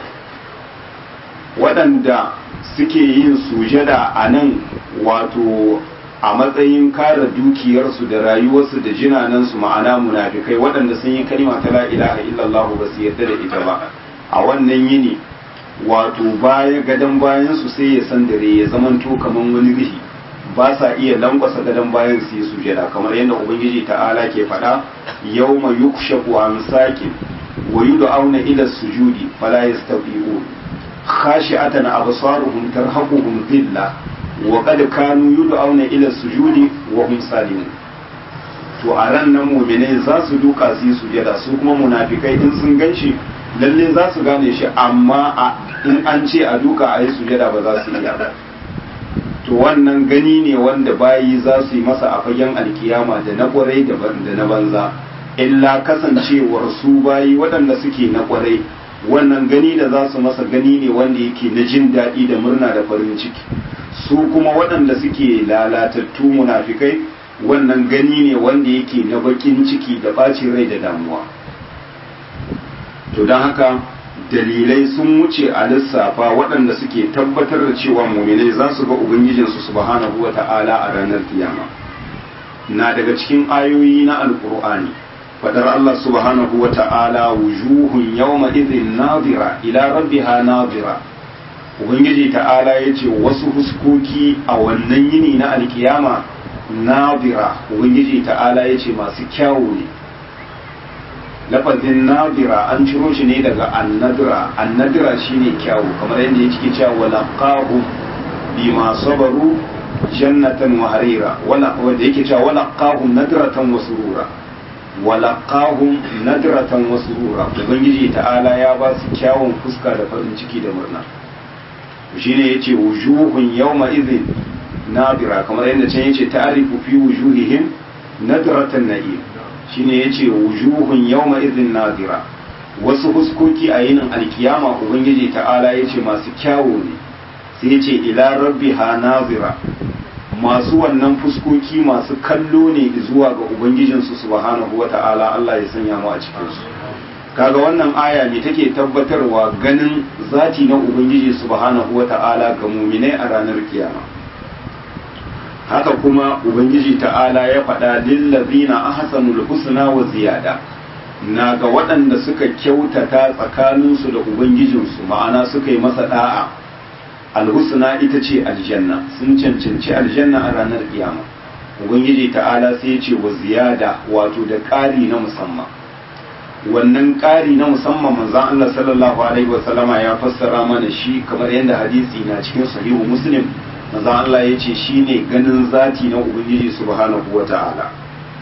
waɗanda suke yin sujada a nan wato a matsayin kare dukiyarsu da rayuwarsu da jinanansu ma'ana munafikai waɗanda sun yi kalima ta la ilaha illallah ba su yarda da ita ba a wannan yini wato baya gadon bayansu sai ya san dare ya zamanto kamar wani rihi ba sa iya lankwasa gadon bayan su yi sujada kamar yadda ubangiji ta'ala ke faɗa yawma yukshafu an sakin wa yud'auna ila sujudi fala yastati'un khashi'atan absaruhum tarhaquhum dhilla wa qad kanu yud'auna ila sujudi wa hum salimun to a ran nan mu'minai za su duka su yi sujada su kuma munafikai in sun ganshi lalle za su gane shi amma in an ce a duka a yi sujada ba za su iya ba to wannan gani ne wanda bayi za su yi masa a fagen alkiyama da na kwarai da na banza illa kasancewar su bayi waɗanda suke na kwarai wannan gani da za su masa gani ne wanda yake na jin daɗi da murna da farin ciki su kuma waɗanda suke lalatattu munafikai wannan gani ne wanda yake na bakin ciki da ɓacin rai da damuwa to don haka dalilai sun wuce a lissafa waɗanda suke tabbatar da cewa muminai za su ga ubangijinsu subhanahu wa ta'ala a ranar kiyama na daga cikin ayoyi na alkur'ani fadar Allah subhanahu wa ta'ala wujuhun yawma idhin nadira ila rabbiha nadira ubangiji ta'ala ya ce wasu huskoki a wannan yini na alkiyama nadira ubangiji ta'ala ya ce masu kyawu ne lafazin nadira an ciro shi ne daga annadira annadira shine kyawu kamar yadda ya cike cewa walaqahum bima sabaru jannatan wa harira wala wanda yake cewa walaqahum nadratan wa surura walaqahum nadratan wa surura ubangiji ta'ala ya ba su kyawun fuska da farin ciki da murna shine yace wujuhun yawma idhin nadira kamar yadda can yace ta'rifu fi wujuhihim nadratan na'im shine yace wujuhun yawma idhin nadira wasu huskoki a yinin alkiyama ubangiji ta'ala yace masu kyawu ne sai yace ila rabbiha nazira masu wannan fuskoki masu kallo ne zuwa ga ubangijinsu subhanahu wata'ala Allah ya sanya mu a cikin su kaga wannan aya ne take tabbatarwa ganin zati na ubangiji subhanahu wata'ala ga muminai a ranar kiyama haka kuma ubangiji ta'ala ya faɗa lillazina ahsanul husna wa ziyada na ga waɗanda suka kyautata tsakaninsu da ubangijinsu ma'ana suka yi masa da'a alhusna ita ce aljanna sun cancanci aljanna a ranar kiyama ubangiji ta'ala sai ya ce wa ziyada wato da ƙari na musamman wannan ƙari na musamman manzan Allah sallallahu alaihi wa sallama ya fassara mana shi kamar yadda hadisi na cikin sahihu muslim manzan Allah ya ce shine ganin zati na ubangiji subhanahu wa ta'ala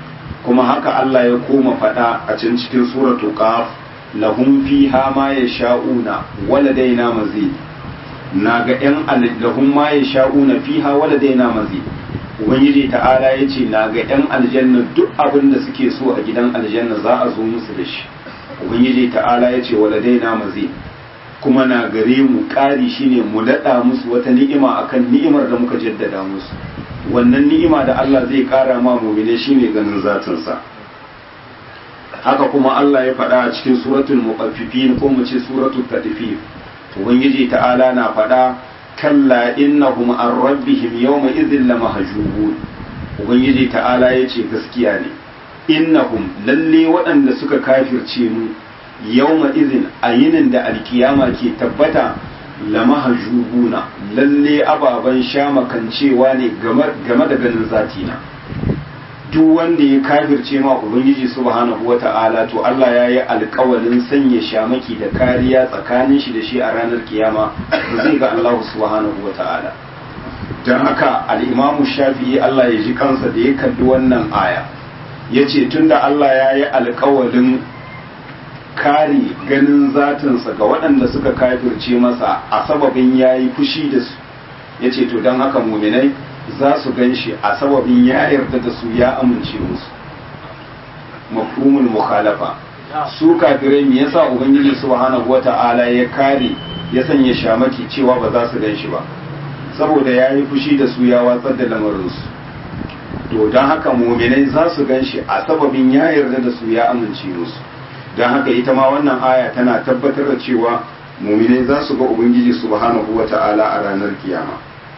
kuma haka Allah ya koma faɗa a can cikin suratu qaf lahum fiha ma yasha'una waladaina mazid naga yan lahum ma yasha'una fiha waladaina mazid ubangiji ta'ala yace naga yan aljanna duk abin da suke so a gidan aljanna za a zo musu da shi ubangiji ta'ala yace waladaina mazid kuma na gare mu ƙari shine mu daɗa musu wata ni'ima akan ni'imar da muka jaddada musu wannan ni'ima da Allah zai ƙara ma mumine shine ganin zatinsa haka kuma Allah ya faɗa a cikin suratul muqaffifin ko mu ce suratul tadfif ubangiji ta'ala na faɗa kalla innahum an rabbihim yawma idhil lamahjubun ubangiji ta'ala yace gaskiya ne innahum lalle waɗanda suka kafirce mu yawma izin a yinin da alkiyama ke tabbata lamahjubuna lalle ababen shamakancewa ne game da ganin zatina duk wanda ya kafirce ma ubangiji subhanahu wata'ala to Allah ya yi alkawalin sanya shamaki da kariya tsakanin shi da shi a ranar kiyama da zai ga Allah subhanahu wata'ala don haka al'imamu shafi'i Allah ya ji kansa da ya kalli wannan aya ya ce tunda Allah ya yi alkawalin kare ganin zatinsa ga waɗanda suka kafirce masa a sababin ya yi fushi da su ya ce to don haka muminai za su gan shi a sababin ya yarda da su ya amince musu mafhumul mukhalafa su kafirai me yasa ubangiji subhanahu wata'ala ya kare ya sanya shamaki cewa ba za su gan shi ba saboda ya yi fushi da su ya watsar da lamarinsu to don haka muminai za su gan shi a sababin ya yarda da su ya amince musu don haka ita ma wannan aya tana tabbatar da cewa muminai za su ga ubangiji subhanahu wata'ala a ranar kiyama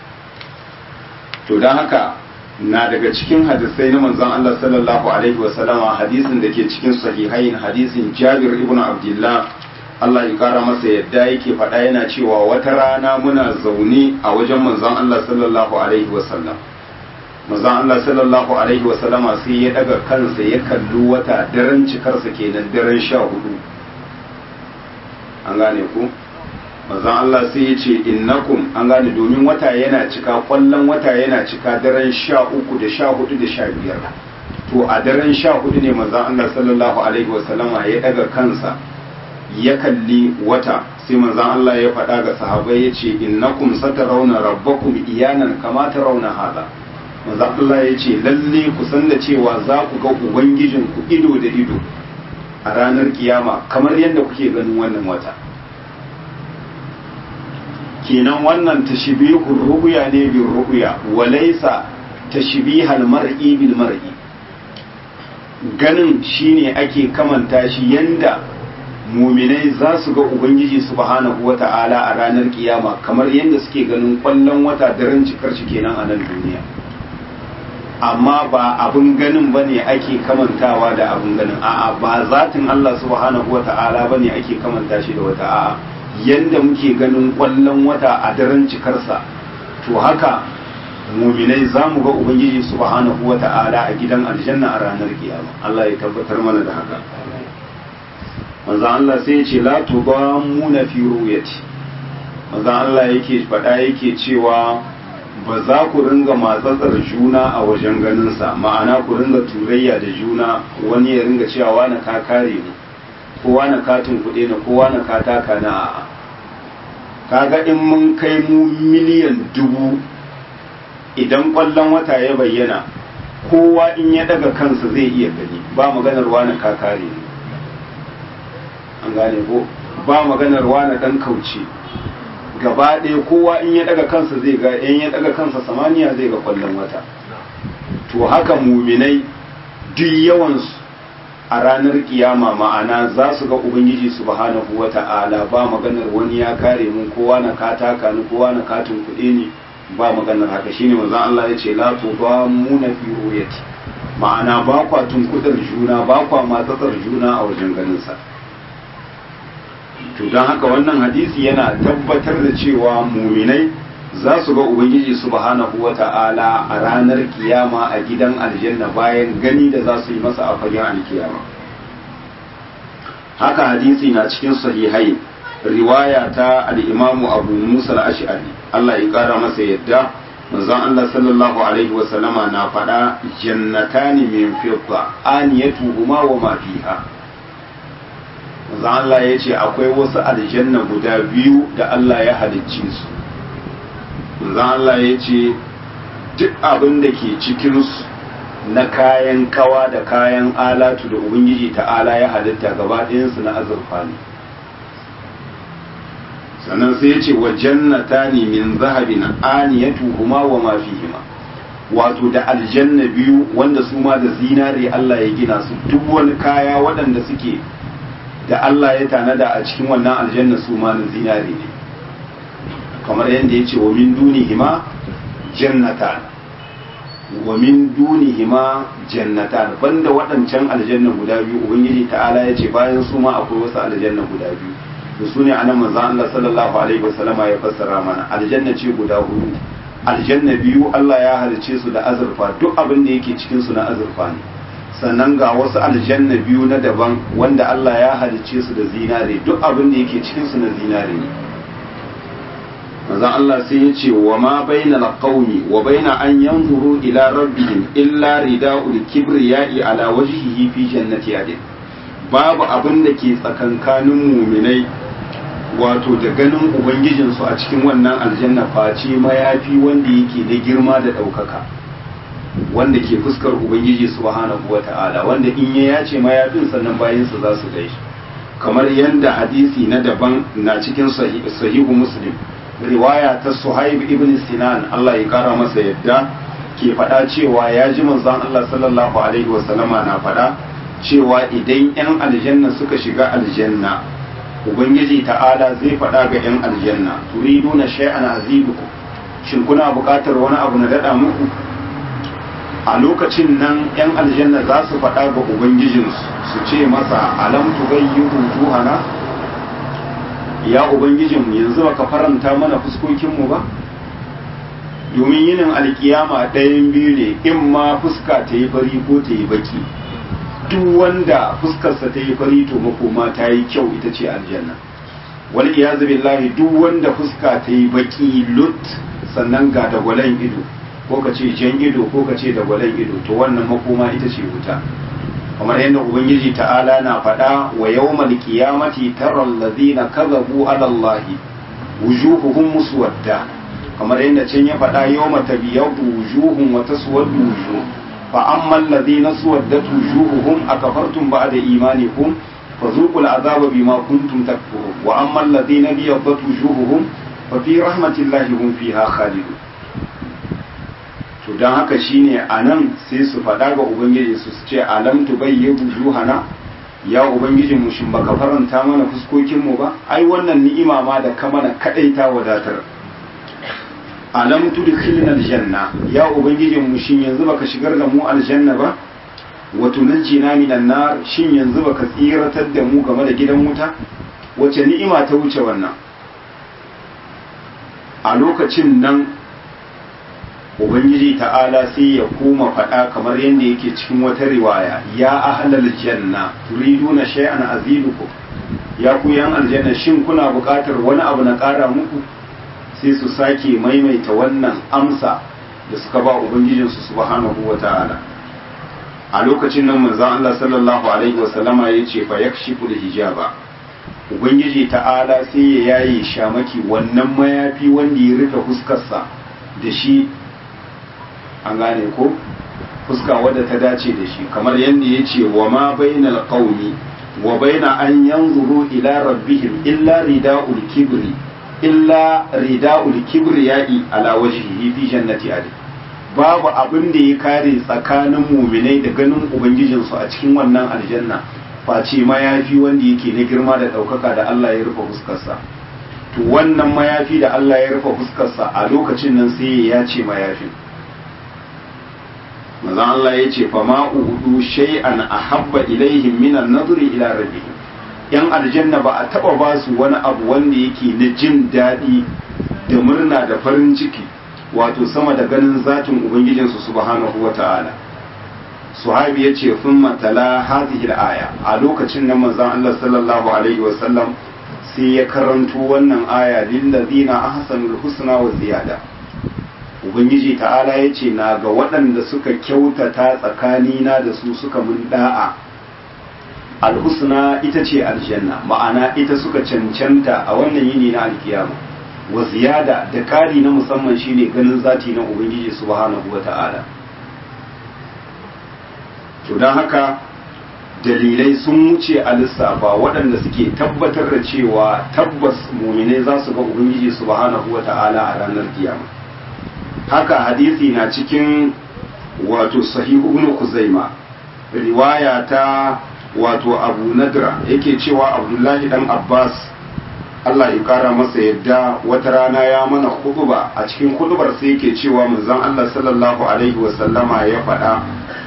to don haka na daga cikin hadisai na manzon Allah sallallahu alaihi wasallama hadisin da ke cikin sahihain hadisin Jabir ibn Abdullah Allah ya kara masa yadda yake faɗa yana cewa wata rana muna zaune a wajen manzon Allah sallallahu alaihi wasallam manzon Allah sallallahu alaihi wasallama sai ya daga kansa ya kalli wata daren cikarsa kenan daren sha hudu an gane ku manzon Allah sai ya ce innakum an gane domin wata yana cika kwallon wata yana cika daren sha uku da sha hudu da sha biyar to a daren sha hudu ne manzon Allah sallallahu alaihi wasallama ya daga kansa ya kalli wata sai manzon Allah ya faɗa ga sahabbai ya ce innakum satarawna rabbakum iyanan kama tarawna hada manzon Allah ya ce lalle ku san da cewa za ku ga ubangijin ku ido da ido a ranar kiyama kamar yadda kuke ganin wannan wata kenan wannan tashbihur ru'ya ne bil ru'ya walaysa tashbihal mar'i bil mar'i ganin shine ake kamanta shi yanda muminai za su ga ubangiji subhanahu wata'ala a ranar kiyama kamar yadda suke ganin kwallon wata daren cikar shi kenan a nan duniya amma ba abin ganin ba ne ake kamantawa da abin ganin a'a ba zatin Allah subhanahu wata'ala ba ne ake kamanta shi da wata a'a yadda muke ganin kwallon wata a daren cikarsa to haka muminai za mu ga ubangiji subhanahu wata'ala a gidan aljanna a ranar kiyama Allah ya tabbatar mana da haka manzo Allah sai ya ce la tudamuna fi ru'yati manzo Allah yake faɗa yake cewa ba za ku ringa matsatsar juna a wajen ganin sa ma'ana ku ringa turayya da juna wani ya ringa cewa wani ka kare ni ko wani katin kuɗe na ko wani ka taka na kaga in mun kai mu miliyan dubu idan ƙwallon wata ya bayyana kowa in ya daga kansa zai iya gani ba maganar wani ka kare ni an gane ko ba maganar wani dan kauce gaba ɗaya kowa in ya daga kansa zai ga in ya daga kansa samaniya zai ga kwallon wata to haka muminai duk yawansu a ranar kiyama ma'ana za su ga ubangiji subhanahu wata'ala ba maganar wani ya kare mun kowa na kataka ni kowa na katin kuɗi ne ba maganar haka shine manzon Allah ya ce la tuba muna fi ruyati ma'ana ba kwa tunkudar juna ba kwa matsatsar juna a wajen ganin sa to don haka wannan hadisi yana tabbatar da cewa muminai za su ga ubangiji subhanahu wa ta'ala a ranar kiyama a gidan aljanna bayan gani da za su yi masa a fagen alkiyama haka hadisi na cikin sahihai riwaya ta al'imamu abu musa al-ash'ari Allah ya kara masa yadda manzon Allah sallallahu alaihi wasallama na faɗa jannatani min fidda aniyatuhuma wa ma fiha manzon Allah ya ce akwai wasu aljanna guda biyu da Allah ya halicce su manzon Allah ya ce duk abin da ke cikin su na kayan kawa da kayan alatu da ubangiji ta'ala ya halitta gaba ɗayansu na azurfa ne sannan sai ya ce wa jannata ne min zahabin aniyatuhuma wa ma fihima wato da aljanna biyu wanda su ma da zinare Allah ya gina su duk wani kaya waɗanda suke da Allah ya tanada a cikin wannan aljanna su ma na zinare ne kamar yadda ya ce wa min dunihima jannatan wa min dunihima jannatan banda waɗancan aljanna guda biyu ubangiji ta'ala ya ce bayan su ma akwai wasu aljanna guda biyu da su ne anan manzo Allah sallallahu alaihi wasallama ya fassara mana aljanna ce guda hudu aljanna biyu Allah ya halice su da azurfa duk abin da yake cikin su na azurfa ne sannan ga wasu aljanna biyu na daban wanda Allah ya halice su da zinare duk abin da yake cikin su na zinare ne manzon Allah sai ya ce wa ma baina alqawmi wa baina an yanzuru ila rabbihim illa rida'ul kibriya'i ala wajhihi fi jannati adin babu abin da ke tsakankanin muminai wato da ganin ubangijinsu a cikin wannan aljanna face mayafi wanda yake da girma da ɗaukaka wanda ke fuskar ubangiji subhanahu wa ta'ala wanda in ya yace mayafin sannan bayansa za su gaishe kamar yadda hadisi na daban na cikin sahihu muslim riwaya ta suhaib ibn sinan Allah ya kara masa yadda ke faɗa cewa ya ji manzon Allah sallallahu alaihi wa sallama na faɗa cewa idan 'yan aljanna suka shiga aljanna ubangiji ta'ala zai faɗa ga 'yan aljanna turiduna shay'an azidukum shin kuna buƙatar wani abu na daɗa muku a lokacin nan 'yan aljanna za su faɗa ga ubangijinsu su ce masa alam tughayyiru wujuhana ya ubangijinmu yanzu baka faranta mana fuskokinmu ba domin yinin alkiyama ɗayan biyu ne in ma fuska ta yi fari ko ta yi baki duk wanda fuskarsa ta yi fari to makoma ta yi kyau ita ce aljanna wal iyazu billahi duk wanda fuska ta yi baki lut sannan ga dagwalen ido ko ka ce jan ido ko ka ce dagwalen ido to wannan makoma ita ce wuta kamar yadda ubangiji ta'ala na faɗa wa yawmal qiyamati taral ladina kadhabu ala allahi wujuhuhum muswadda kamar yadda can ya faɗa yawma tabyadu wujuhum wa taswaddu wujuh فأما الذين سودت وجوههم أكفرتم بعد إيمانكم فذوقوا العذاب بما كنتم تكفرون وأما الذين ابيضت وجوههم ففي رحمة الله هم فيها خالدون to don haka shine a nan sai su faɗa ga ubangiji su ce alam tu bayyi wujuhana ya ubangijin mu shin baka faranta mana fuskokin mu ba ai wannan ni'ima ma da ka mana kadai ta wadatar alam tudkhilna aljanna ya ubangijin mu shin yanzu baka shigar da mu aljanna ba wa tunajjina minan nar shin yanzu baka tsiratar da mu game da gidan wuta wace ni'ima ta wuce wannan a lokacin nan ubangiji ta'ala sai ya koma faɗa kamar yadda yake cikin wata riwaya ya ahlal janna turiduna shay'an azidukum ya ku yan aljanna shin kuna buƙatar wani abu na ƙara muku sai su sake maimaita wannan amsa da suka ba ubangijinsu subhanahu wa ta'ala a lokacin nan manzon Allah sallallahu alaihi wa sallama ya ce fa yakshifu hijaba ubangiji ta'ala sai ya yaye shamaki wannan mayafi wanda ya rufe fuskarsa da shi an gane ko fuska wadda ta dace da shi kamar yadda ya ce wa ma bainal qaumi wa baina an yanzuru ila rabbihim illa rida'ul kibri illa rida'ul kibriyai ala wajhihi fi jannati adn babu abin da ya kare tsakanin muminai da ganin ubangijinsu a cikin wannan aljanna face mayafi wanda yake na girma da ɗaukaka da Allah ya rufe fuskarsa to wannan mayafi da Allah ya rufe fuskarsa a lokacin nan sai ya ce mayafin manzon Allah ya ce fa ma uhudu shay'an ahabba ilaihim min an-nadri ila rabbihim yan aljanna ba a taba ba su wani abu wanda yake na jin daɗi da murna da farin ciki wato sama da ganin zatin ubangijinsu subhanahu wa ta'ala suhabi ya ce sun matala hadhihi aya a lokacin nan manzon Allah sallallahu alaihi wa sallam sai ya karanto wannan aya lillazina ahsanul husna wa ziyada ubangiji ta'ala ya ce na ga waɗanda suka kyautata tsakanina da su suka mun da'a alhusna ita ce aljanna ma'ana ita suka cancanta a wannan yini na alkiyama wa ziyada da ƙari na musamman shine ganin zati na ubangiji subhanahu wa ta'ala to don haka dalilai sun wuce a lissafa waɗanda suke tabbatar da cewa tabbas muminai za su ga ubangiji subhanahu wa ta'ala a ranar kiyama haka hadisi na cikin wato sahihu ibn kuzaima riwaya ta wato abu nadra yake cewa abdullahi dan abbas Allah ya kara masa yadda wata rana ya mana huduba a cikin hudubar sai yake cewa manzon Allah sallallahu alaihi wasallama ya faɗa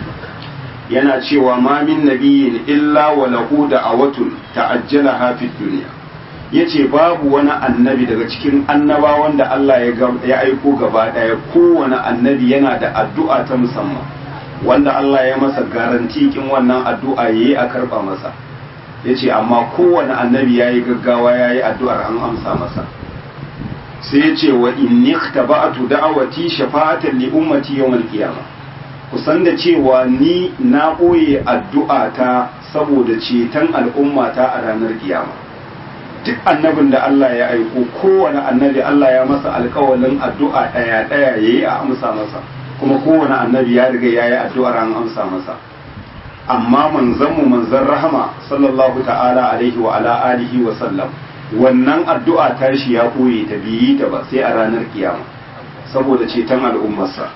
yana cewa ma min nabiyyin illa wa lahu da'awatun ta'ajjalaha fid dunya yace babu wani annabi daga cikin annabawan da Allah ya aiko gaba daya kowane annabi yana da addu'a ta musamman wanda Allah ya masa garanti kin wannan addu'a yayi a karba masa yace amma kowane annabi yayi gaggawa yayi addu'ar an amsa masa sai yace wa inni ikhtaba'tu da'awati shafa'atan li ummati yawmal qiyamah kusan da cewa ni na ɓoye addu'a ta saboda ceton al'ummata a ranar kiyama duk annabin da Allah ya aiko kowane annabi Allah ya masa alkawalin addu'a ɗaya ɗaya ya yi a amsa masa kuma kowane annabi ya riga ya yi addu'ar an amsa masa amma manzanmu manzan rahama sallallahu ta'ala alaihi wa ala alihi wa sallam wannan addu'a tashi ya ɓoye ta biyi ta ba sai a ranar kiyama saboda ceton al'ummarsa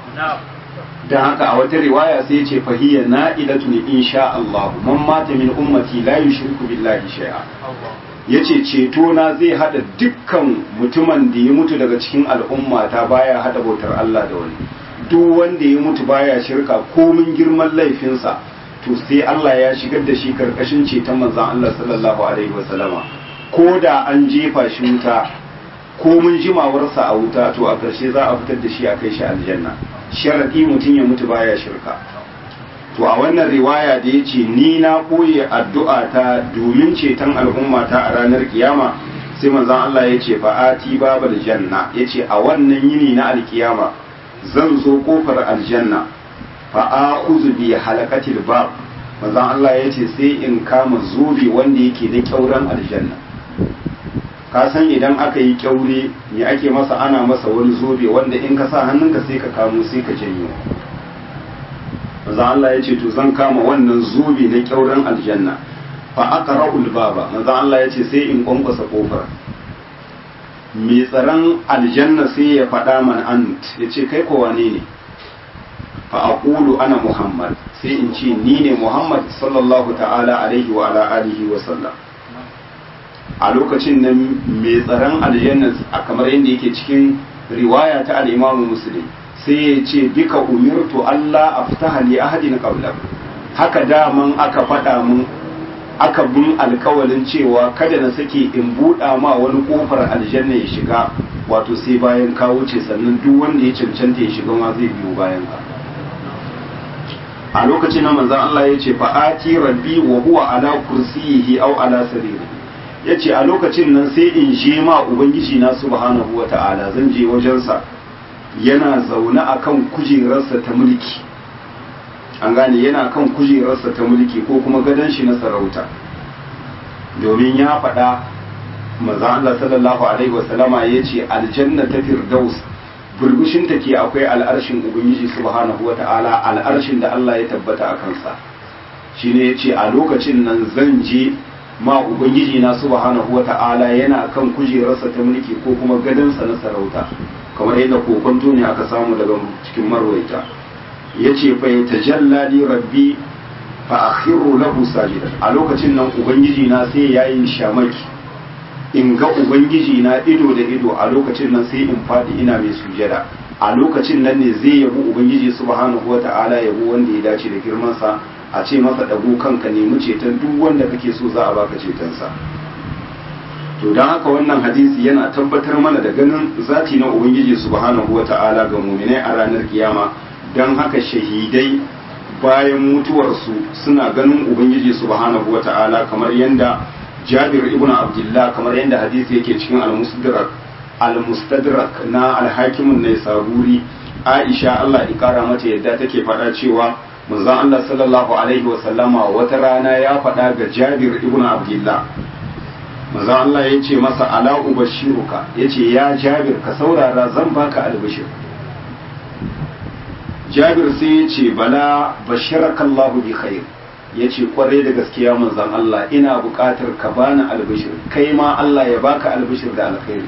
don haka a wata riwaya sai ce fahiyya na'idatu ne insha Allah man mata min ummati la yushriku billahi shay'a yace ceto na zai hada dukkan mutumin da ya mutu daga cikin al'umma ta baya hada bautar Allah da wani duk wanda ya mutu baya shirka komin girman laifinsa to sai Allah ya shigar da shi karkashin ceton manzon Allah sallallahu alaihi wasallama ko da an jefa shi wuta komin jimawarsa a wuta to a ƙarshe za a fitar da shi a kai shi aljanna sharaɗi mutum ya mutu baya shirka to a wannan riwaya da ya ce ni na ɓoye addu'a ta domin ceton al'umma ta a ranar kiyama sai manzon Allah ya ce fa'ati babal janna ya ce a wannan yini na alkiyama zan zo kofar aljanna fa'ahuzu bi halakatil bab manzon Allah ya ce sai in kama zobe wanda yake da kyauran aljanna ka san idan aka yi kyaure me ake masa ana masa wani zobe wanda in ka sa hannunka sai ka kamo sai ka janyo manzo Allah ya ce to zan kama wannan zobe na kyauren aljanna fa aqra'ul baba manzo Allah ya ce sai in kwankwasa kofar mai tsaron aljanna sai ya faɗa man ant ya ce kai ko wane ne fa aqulu ana muhammad sai in ce ni ne muhammad sallallahu ta'ala alaihi wa ala alihi wa sallam a lokacin nan mai tsaron aljanna a kamar yadda yake cikin riwaya ta al-Imam Muslim sai ya ce bika umirtu Allah aftaha li ahadin qablak haka daman aka faɗa mun aka bin alkawalin cewa kada na sake in buɗa ma wani kofar aljanna ya shiga wato sai bayan ka wuce sannan duk wanda ya cancanta ya shiga ma zai biyo bayan ka a lokacin nan manzon Allah ya ce fa'ati rabbi wa huwa ala kursiyihi aw ala sariri ya ce a lokacin nan sai in je ma ubangiji na subhanahu wa ta'ala zan je wajensa yana zaune a kan kujerarsa ta mulki an gane yana kan kujerarsa ta mulki ko kuma gadon shi na sarauta domin ya faɗa maza Allah sallallahu alaihi wasallama ya ce aljanna ta firdaus burbushin ta ke akwai al'arshin ubangiji subhanahu wa ta'ala al'arshin da Allah ya tabbata a kansa shine ya ce a lokacin nan zan je ma ubangiji na subhanahu wata'ala yana kan kujerarsa ta mulki ko kuma gadonsa na sarauta kamar yadda kokonto ne aka samu daga cikin marwaita yace fa yatajalla li rabbi fa akhiru lahu sajidan a lokacin nan ubangiji na sai yayi shamaki in ga ubangiji na ido da ido a lokacin nan sai in fadi ina mai sujada a lokacin nan ne zai yabo ubangiji subhanahu wata'ala yabo wanda ya dace da girman sa a ce masa ɗago kanka nemi ceton duk wanda kake so za a baka cetonsa to don haka wannan hadisi yana tabbatar mana da ganin zati na ubangiji subhanahu wata'ala ga muminai a ranar kiyama don haka shahidai bayan mutuwarsu suna ganin ubangiji subhanahu wata'ala kamar yadda jabir ibn abdullah kamar yadda hadisi yake cikin al-musdarak al-mustadrak na al-hakimun ne saburi aisha Allah ya kara mata yadda take faɗa cewa manzon Allah sallallahu alaihi wa sallama wata rana ya faɗa ga Jabir ibn Abdullah manzon Allah ya ce masa ala ubashiruka yace ya Jabir ka saurara zan baka albishir Jabir sai ya ce bala bashiraka Allahu bi khair yace kwarai da gaskiya manzon Allah ina buƙatar ka bani albishir kai ma Allah ya baka albishir da alkhairi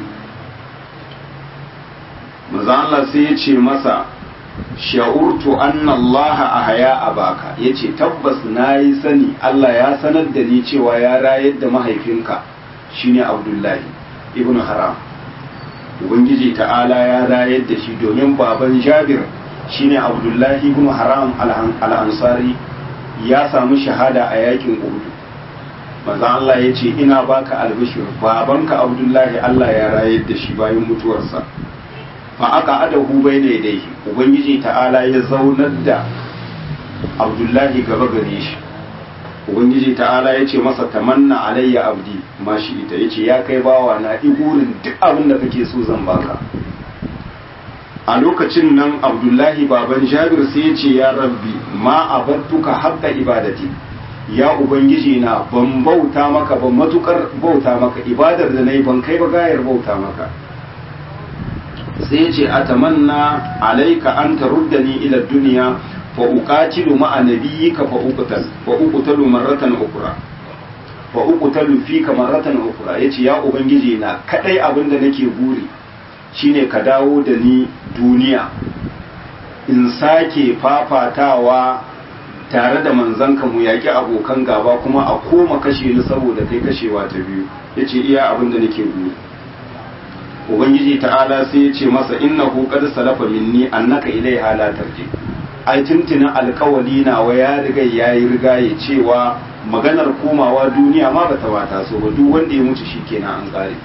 manzon Allah sai ya ce masa sha'urtu anna Allah ahya abaka yace tabbas nayi sani Allah ya sanar da ni cewa ya rayar da mahaifinka shine Abdullahi ibn Haram ubangiji ta'ala ya rayar da shi domin baban Jabir shine Abdullahi ibn Haram al-Ansari ya samu shahada a yakin Uhud manzo Allah yace ina baka albishir babanka Abdullahi Allah ya rayar da shi bayan mutuwarsa fa aka adahu bai ne dai ubangiji ta'ala ya zaunar da abdullahi gaba gare shi ubangiji ta'ala ya ce masa tamanna alayya abdi mashi ita ya ce ya kai bawa na igurin duk abin da kake so zan baka a lokacin nan abdullahi baban jabir sai ya ce ya rabbi ma abattuka haqqa ibadati ya ubangiji na ban bauta maka ban matukar bauta maka ibadar da nayi ban kai ba gayar bauta maka sai ya ce a tamanna alaika an taruddani ila duniya fa uqatilu ma'a nabiyyika fa uqtal fa uqtalu marratan ukra fa uqtalu fika marratan ukra yace ya ubangiji na kadai abin da nake buri shine ka dawo da ni duniya in sake fafatawa tare da manzanka mu yaki abokan gaba kuma a koma kashe ni saboda kai kashewa ta biyu yace iya abin da nake buri ubangiji ta'ala sai ya ce masa innahu qad salafa minni annaka ilaiha la tarji ai tuntunin alkawali nawa ya riga yayi riga ya cewa maganar komawa duniya ma bata bata so ba duk wanda ya mutu shikenan an kare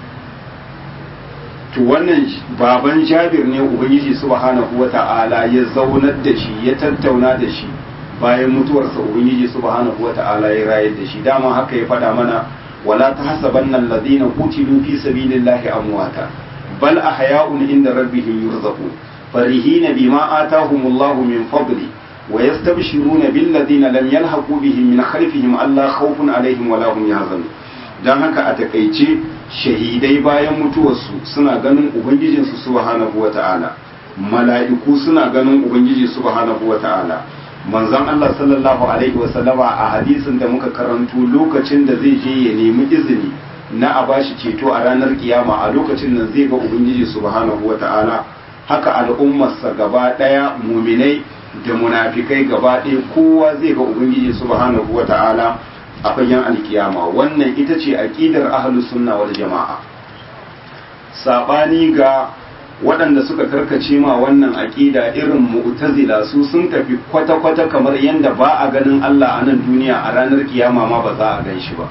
to wannan baban Jabir ne ubangiji subhanahu wata'ala ya zaunar da shi ya tattauna da shi bayan mutuwarsa ubangiji subhanahu wata'ala ya rayar da shi dama haka ya faɗa mana ولا تحسبن الذين قتلوا في سبيل الله أمواتا بل أحياء عند ربهم يرزقون فرحين بما آتاهم الله من فضله ويستبشرون بالذين لم يلحقوا بهم من خلفهم ألا خوف عليهم ولا هم يحزنون dan haka a takaice shahidai bayan mutuwarsu suna ganin ubangijinsu subhanahu wata'ala mala'iku suna ganin ubangiji subhanahu wata'ala manzon Allah sallallahu alaihi wasallama a hadisin da muka karanto lokacin da zai je ya nemi izini na a bashi ceto a ranar kiyama a lokacin nan zai ga ubangiji subhanahu wata'ala haka al'ummarsa gaba daya muminai da munafikai gaba ɗaya kowa zai ga ubangiji subhanahu wata'ala a fagen alkiyama wannan ita ce aqidar ahlus sunna wal jama'a sabani ga waɗanda suka karkace ma wannan aƙida irin mu'tazila su sun tafi kwata-kwata kamar yadda ba a ganin Allah a nan duniya a ranar kiyama ma ba za a gan shi ba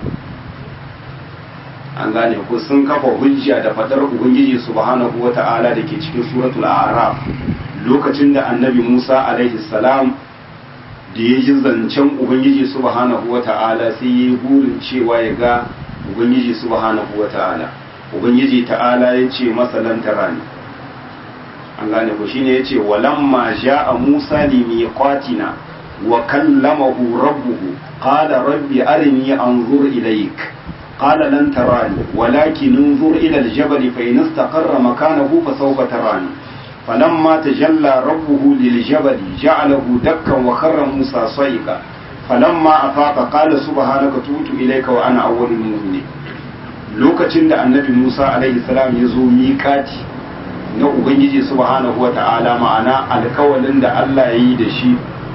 an gane ko sun kafa hujja da fadar ubangiji subhanahu wata'ala da ke cikin suratul a'raf lokacin da annabi Musa alaihi salam da ya ji zancen ubangiji subhanahu wata'ala sai ya yi burin cewa ya ga ubangiji subhanahu wata'ala ubangiji ta'ala ya ce masa lantarani an gane ko shine yace walamma jaa Musa li miqatina wa kallamahu rabbuhu qala rabbi arini anzur ilayk qala lan tarani walakin انظر ila aljabal fa in istaqarra makanahu fa sawfa tarani falamma tajalla rabbuhu liljabal ja'alahu dakkan wa kharra Musa sayqa falamma afaqa qala subhanaka tubtu ilayka wa ana awwalul mu'minin lokacin da annabi Musa alaihi salam ya zo miƙati na ubangiji subhanahu wata'ala ma'ana alkawalin da Allah ya yi da shi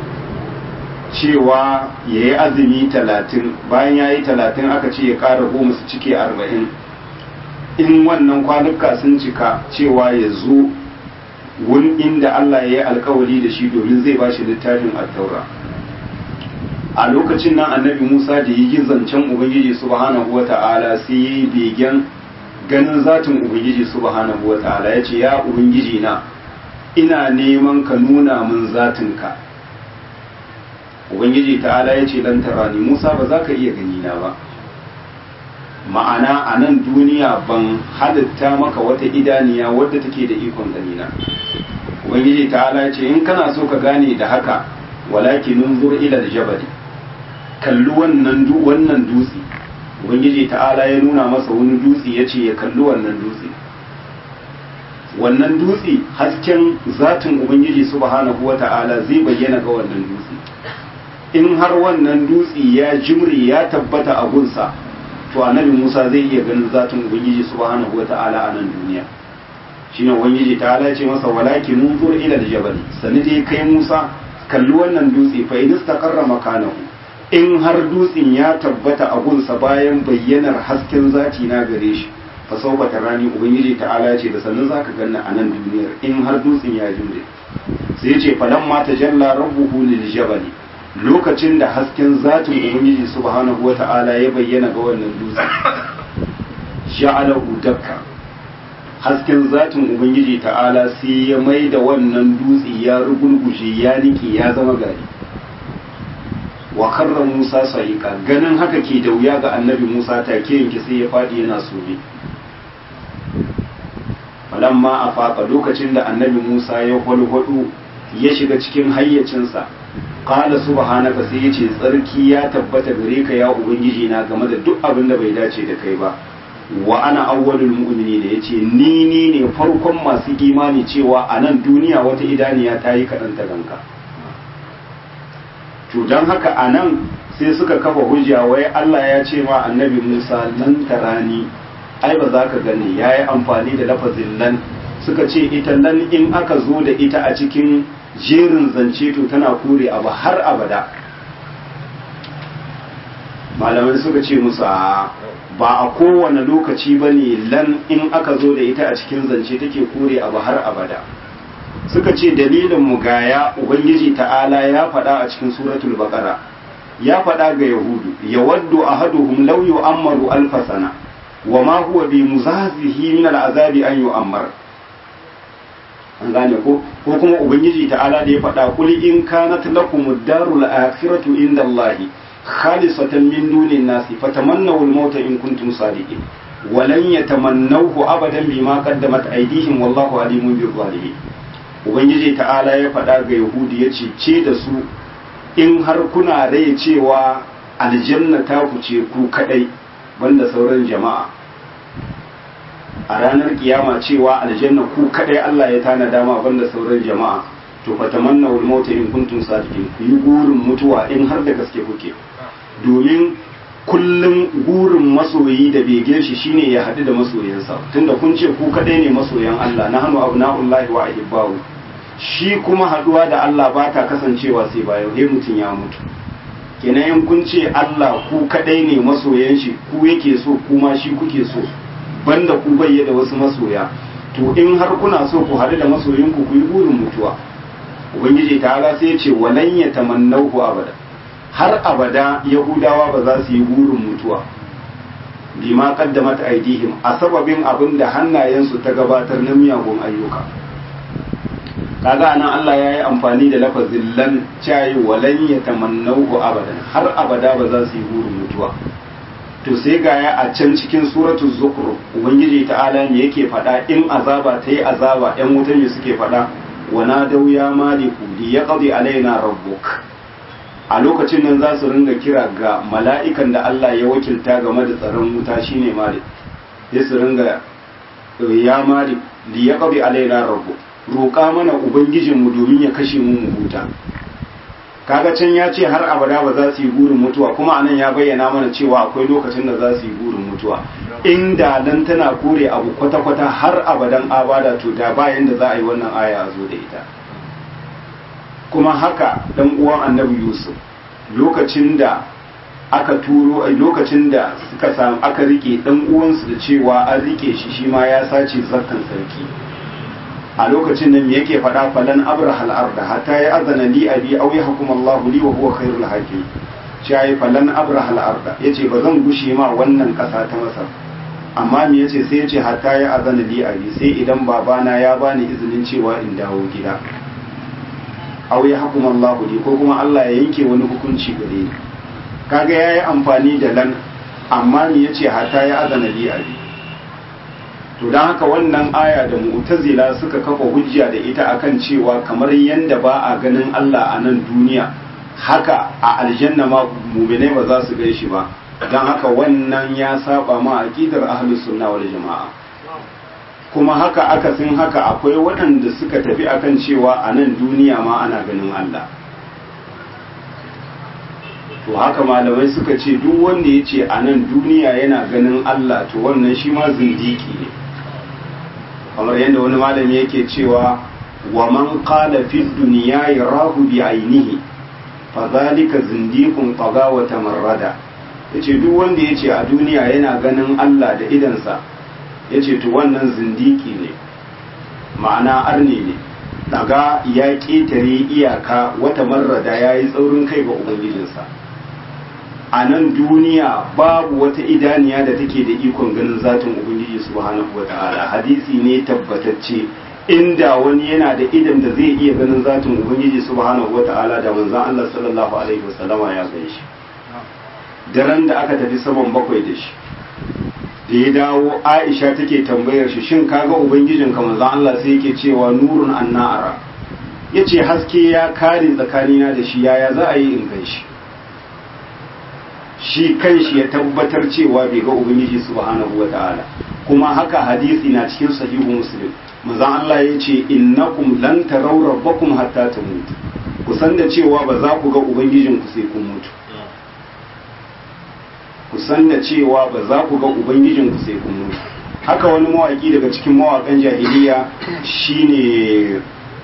cewa ya yi azumi talatin bayan ya yi talatin aka ce ya ƙara goma su cike arba'in in wannan kwanuka sun cika cewa ya zo wun inda Allah ya yi alkawali da shi domin zai ba shi littafin attaura a lokacin nan annabi musa da yi zancen ubangiji subhanahu wata'ala sai ya yi begen ganin zatin ubangiji subhanahu wa ta'ala ya ce ya ubangiji na ina neman ka nuna min zatinka ubangiji ta'ala ya ce dan tarani musa ba za ka iya gani na ba ma'ana a nan duniya ban halitta maka wata idaniya wadda take da ikon ganina ubangiji ta'ala ce in kana so ka gane da haka walakin nunzur ila aljabali kalli wannan wannan dutse ubangiji ta'ala ya nuna masa wani dutse ya ce ya kalli wannan dutse wannan dutse hasken zatin ubangiji subhanahu wata'ala zai bayyana ga wannan dutse in har wannan dutse ya jimri ya tabbata a gunsa to annabi Musa zai iya ganin zatin ubangiji subhanahu wata'ala a nan duniya shine ubangiji ta'ala ce masa walakin nunzur ila aljabal sani dai kai Musa kalli wannan dutse fa in istaqarra makanahu in har dutsen ya tabbata a gunsa bayan bayyanar hasken zati na gare shi fa sauka rani ubangiji ta'ala ce da sannan zaka ganna a nan duniyar in har dutsen ya jure sai ya ce falamma tajalla rabbuhu lil jabali lokacin da hasken zatin ubangiji subhanahu wata'ala ya bayyana ga wannan dutse ja'alahu dakka hasken zatin ubangiji ta'ala sai ya mai da wannan dutse ya rugulguje ya nike ya zama gari wa karra musa sa'iqa ganin haka ke da wuya ga annabi musa take yanke sai ya fadi yana sobe falamma a faƙa lokacin da annabi musa ya kwalkwado ya shiga cikin hayyacinsa qala subhanaka sai yace tsarki ya tabbata gare ka ya ubangiji na game da duk abin da bai dace da kai ba wa ana awwalul mu'minin da yace ni ni ne farkon masu imani cewa a nan duniya wata idaniya ta yi kaɗan ta ganka to don haka a nan sai suka kafa hujja wai Allah ya ce ma annabi Musa nan tarani ai ba za ka gani ya yi amfani da lafazin nan suka ce ita nan in aka zo da ita a cikin jerin zance to tana kore abu har abada malamai suka ce musu ba a kowane lokaci ba ne lan in aka zo da ita a cikin zance take kore abu har abada suka ce dalilin mu gaya ubangiji ta'ala ya faɗa a cikin suratul baqara ya faɗa ga yahudu yawaddu ahaduhum law yu'ammaru alfa sana wa ma huwa bi muzazihi min al'azabi an yu'ammar an gane ko ko kuma ubangiji ta'ala da ya faɗa kul in kanat lakum ad-darul akhiratu inda Allah khalisatan min dunin nasi fatamannaw al-mauta in kuntum sadiqin walan yatamannawhu abadan bima qaddamat aydihim wallahu alimun bil zalimin ubangiji ta'ala ya faɗa ga yahudi ya ce ce da su in har kuna rai cewa aljanna ta ku ce ku kadai banda sauran jama'a a ranar kiyama cewa aljanna ku kadai Allah ya tana dama banda sauran jama'a to fatamanna wal mauta in kuntum sadiqin ku yi gurin mutuwa in har da gaske kuke domin kullum gurin masoyi da begen shi shine ya haɗu da masoyansa tunda kun ce ku kadai ne masoyan Allah na hannu abna'ullahi wa ahibbahu shi kuma haɗuwa da Allah ba ta kasancewa sai bayan dai mutum ya mutu kenan in kun ce Allah ku kadai ne masoyan shi ku yake so kuma shi kuke so banda ku bayye da wasu masoya to in har kuna so ku haɗu da masoyinku ku yi burin mutuwa ubangiji ta'ala sai ya ce walan yatamannahu abada har abada yahudawa ba za su yi burin mutuwa bima qaddamat aidihim a sababin abin da hannayensu ta gabatar na miyagun ayyuka kaga anan Allah ya yi amfani da lafazin lan cayi walan yatamannahu abadan har abada ba za su yi burin mutuwa to sai ga ya a can cikin suratul zukhruf ubangiji ta'ala ne yake faɗa in azaba ta yi azaba yan wuta ne suke faɗa wa nadau ya maliku li yaqdi alaina rabbuk a lokacin nan za su ringa kira ga mala'ikan da Allah ya wakilta game da tsaron wuta shine malik sai su ringa ya malik li yaqdi alaina rabbuk roƙa mana ubangijinmu domin ya kashe mu mu huta kaga can ya ce har abada ba za su yi burin mutuwa kuma anan ya bayyana mana cewa akwai lokacin da za su yi burin mutuwa inda nan tana kore abu kwata-kwata har abadan abada to da bayan da za a yi wannan aya a zo da ita kuma haka dan uwan annabi yusuf lokacin da aka turo lokacin da suka samu aka rike dan uwansu da cewa an rike shi shi ma ya sace zarkan sarki a lokacin nan yake faɗa falan abrahal arda hatta ya azana li abi aw yahkum Allah li wa huwa khairul hakim shayi falan abrahal arda yace ba zan gushe ma wannan ƙasa ta Masar amma me yace sai yace hatta ya azana li abi sai idan babana ya bani izinin cewa in dawo gida aw yahkum Allah li ko kuma Allah ya yanke wani hukunci gare ni kaga yayi amfani da lan amma ni yace hatta ya azana li abi to dan haka wannan aya da mu'tazila suka kafa hujja da ita akan cewa kamar yanda ba a ganin Allah a nan duniya haka a aljanna ma mu'minai ba za su gaishe ba dan haka wannan ya saba ma aqidar ahlus sunna wal jamaa kuma haka akasin haka akwai waɗanda suka tafi akan cewa a nan duniya ma ana ganin Allah to haka malamai suka ce duk wanda ya ce a nan duniya yana ganin Allah to wannan shi ma zindiki ne kamar yadda wani malami yake cewa wa man qala fi dunya yarahu bi ainihi fa zalika zindiqun taga wa tamarrada yace duk wanda yace a duniya yana ganin Allah da idansa yace to wannan zindiki ne ma'ana arne ne daga ya ƙetare iyaka wata marrada ya yi tsaurin kai ga ubangijinsa a nan duniya babu wata idaniya da take da ikon ganin zatin ubangiji subhanahu wata'ala hadisi ne tabbatacce inda wani yana da idan da zai iya ganin zatin ubangiji subhanahu wata'ala da manzon Allah sallallahu alaihi wasallama ya gan shi daren da aka tafi saman bakwai da shi da ya dawo Aisha take tambayar shi shin kaga ubangijin ka manzon Allah sai yake cewa nurun annara yace haske ya kare tsakanina da shi yaya za a yi in gan shi shi kanshi ya tabbatar cewa bai ga ubangiji subhanahu wata'ala kuma haka hadisi na cikin sahihu muslim manzon Allah ya ce innakum lan taraw rabbakum hatta tamutu ku san da cewa ba za ku ga ubangijin ku sai kun mutu ku san da cewa ba za ku ga ubangijin ku sai kun mutu haka wani mawaki daga cikin mawakan jahiliya shine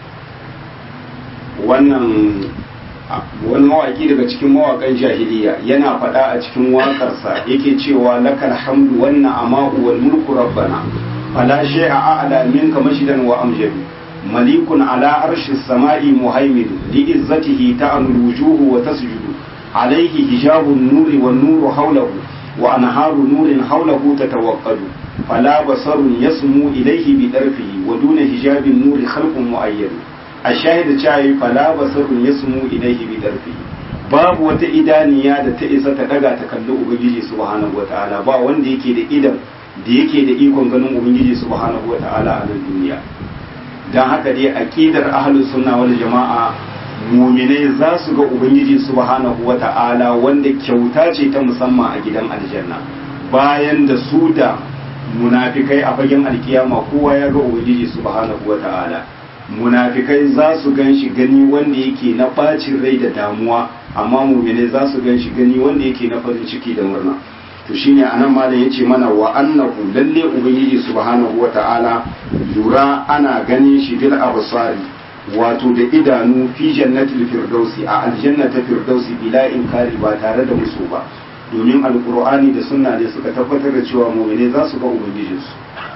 wannan wani mawaki daga cikin mawakan jahiliya yana faɗa a cikin waƙarsa yake cewa lakal hamdu wannan ama'u wal mulku rabbana fala shay'a a'la minka mashidan wa amjadu malikun ala arshi samai muhaimin li izzatihi ta'anul wujuhu wa tasjudu alayhi hijabun nuri wan nuru hawlahu wa anharu nurin hawlahu tatawaqqadu fala basarun yasmu ilayhi bi darfihi wa duna hijabin nuri khalqun mu'ayyad a shahida cewa fala basarun yasmu ilaihi bi darfi babu wata idaniya da ta isa ta daga ta kalli ubangiji subhanahu wataala ba wanda yake da idan da yake da ikon ganin ubangiji subhanahu wataala a nan duniya dan haka dai aqidar ahlus sunna wal jama'a muminai za su ga ubangiji subhanahu wataala wanda kyauta ce ta musamman a gidan aljanna bayan da su da munafikai a fagen alkiyama kowa ya ga ubangiji subhanahu wataala munafikai za su gan shi gani wanda yake na bacin rai da damuwa amma mumine za su gan shi gani wanda yake na farin ciki da murna to shine anan malam yace mana wa annahu lalle ubangiji subhanahu wata'ala lura ana ganin shi bil absari wato da idanu fi jannatil firdausi a aljannata firdausi bila inkari ba tare da musu ba domin alqur'ani da sunna ne suka tabbatar da cewa mumine za su ga ubangijinsu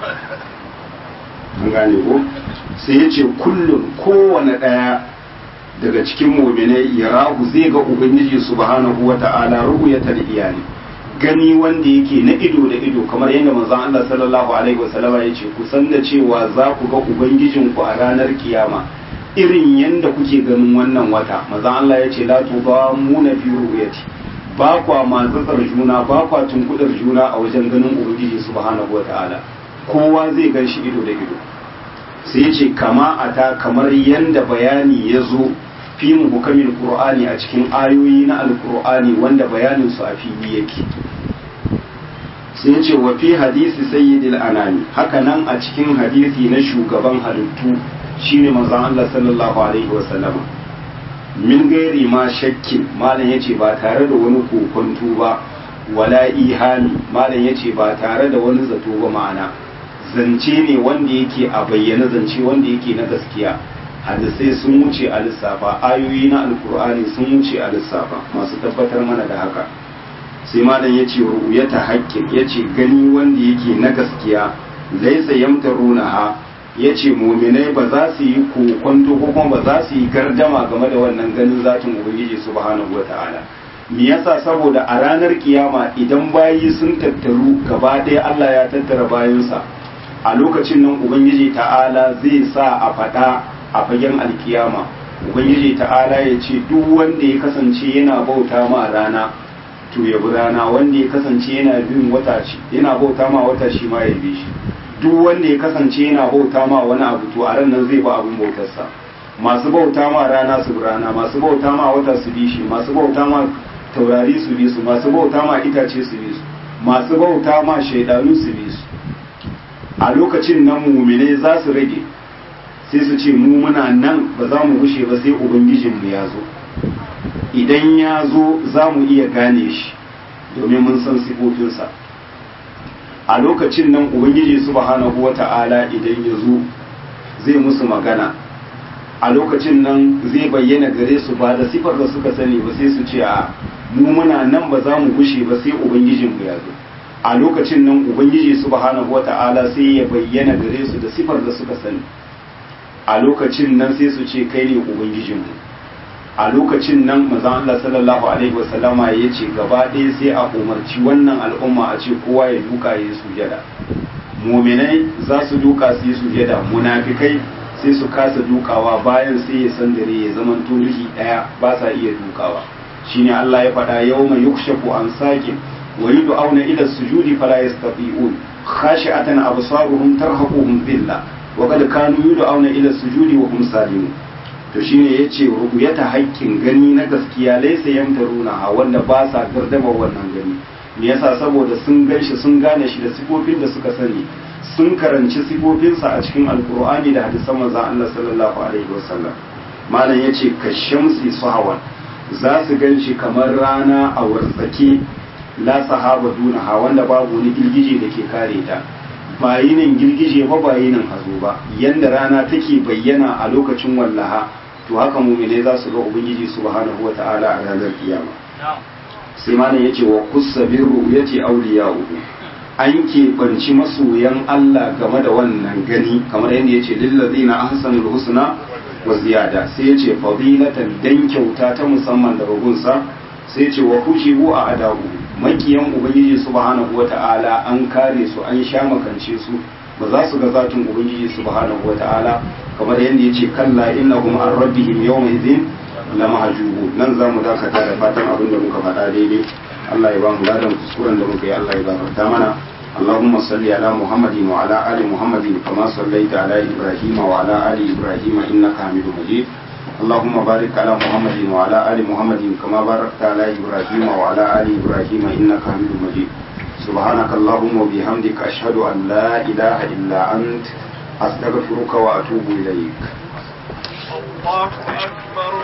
an gane ko sai ya ce kullum kowane ɗaya daga cikin muminai ya rahu zai ga ubangiji subhanahu wa ta'ala ru'yatal iyali gani wanda yake na ido da ido kamar yadda manzon Allah sallallahu alaihi wasallama ya ce ku san da cewa za ku ga ubangijin ku a ranar kiyama irin yadda kuke ganin wannan wata manzon Allah ya ce la muna fi ru'yati ba kwa matsatsar juna ba kwa tunkudar juna a wajen ganin ubangiji subhanahu wa ta'ala kowa zai gan shi ido da ido sai ya ce kama a ta kamar yadda bayani ya zo fi hukamin qur'ani a cikin ayoyi na alqur'ani wanda bayanin su a fili yake sai ya ce wa fi hadisi sayyidil anami haka nan a cikin hadisi na shugaban halittu shine manzon Allah sallallahu alaihi wa sallama min gairi ma shakkin malam yace ba tare da wani kokonto ba wala ihami malam yace ba tare da wani zato ba ma'ana zance ne wanda yake a bayyana zance wanda yake na gaskiya hadisai sun wuce a lissafa ayoyi na alkur'ani sun wuce a lissafa masu tabbatar mana da haka sai malam ya ce ru'uyata haƙƙin ya ce gani wanda yake na gaskiya laisa yamtaruna ha ya ce muminai ba za su yi kokonto ko kuma ba za su yi gardama game da wannan ganin zatin ubangiji subhanahu wata'ala me yasa saboda a ranar kiyama idan bayi sun tattaru gaba ɗaya Allah ya tattara bayansa a lokacin nan ubangiji ta'ala zai sa a faɗa a fagen alkiyama ubangiji ta'ala ya ce duk wanda ya kasance yana bauta ma rana to ya bi rana wanda ya kasance yana bin wata yana bauta ma wata shi ma ya bi shi duk wanda ya kasance yana bauta ma wani abu to a ran nan zai ba abin bautarsa masu bauta ma rana su rana masu bauta ma wata su bi shi masu bauta ma taurari su bi su masu bauta ma itace su bi su masu bauta ma shaidanu su bi su a lokacin nan mumine za su rage sai su ce mu muna nan ba za mu gushe ba sai ubangijinmu ya zo idan ya zo za mu iya gane shi domin mun san sifofinsa a lokacin nan ubangiji subhanahu wata'ala idan ya zo zai musu magana a lokacin nan zai bayyana gare su ba da sifar da suka sani ba sai su ce a mu muna nan ba za mu gushe ba sai ubangijinmu ya zo a lokacin nan ubangiji subhanahu wata'ala sai ya bayyana gare su da sifar da suka sani a lokacin nan sai su ce kai ne ubangijinmu a lokacin nan mazan Allah sallallahu alaihi wasallama ya ce gaba ɗaya sai a umarci wannan al'umma a ce kowa ya duka ya yi sujada muminai za su duka su yi sujada munafikai sai su kasa dukawa bayan sai ya san dare ya zama turihi ɗaya ba sa iya dukawa shine Allah ya faɗa yawma yukshafu an saqin wa yud'auna ila sujudi fala yastati'un khashi'atan absaruhum tarhaquhum dhillah wa qad kanu yud'auna ila sujudi wa hum salimun to shine yace ru'yata haƙƙin gani na gaskiya laysa yamtaruna ha wanda ba sa gardama wannan gani me yasa saboda sun ganshi sun gane shi da sifofin da suka sani sun karanci sifofinsa a cikin alkur'ani da hadisan manzon Allah sallallahu alaihi wasallam malam yace kashamsi sahawan za su ganshi kamar rana a wartsake la sahaba dunaha wanda babu wani girgije da ke kare ta ba yinin girgije ba ba yinin hazo ba yanda rana take bayyana a lokacin wallaha to haka mumine za su ga ubangiji subhanahu wata'ala a ranar kiyama sai malam yace wa kussa bi ru'yati awliya'uhu an keɓanci masoyan Allah game da wannan gani kamar yadda yace lillazina ahsanul husna wa ziyada sai yace fadilatan dan kyauta ta musamman daga gunsa sai yace wa kushibu a adahu makiyan ubangiji subhanahu wata'ala an kare su an sha makance su ba za su ga zatin ubangiji subhanahu wata'ala kamar yadda ya ce kalla innahum an rabbihim yawma idhin la mahjubu nan za mu dakata da fatan abin da muka faɗa daidai Allah ya ba mu ladan kuskuren da muka yi Allah ya gafarta mana اللهم صل على محمد وعلى آل محمد كما صليت على إبراهيم وعلى آل إبراهيم إنك حميد مجيد اللهم بارك على محمد وعلى آل محمد كما باركت على إبراهيم وعلى آل إبراهيم إنك حميد مجيد سبحانك اللهم وبحمدك أشهد أن لا إله إلا أنت أستغفرك وأتوب إليك الله أكبر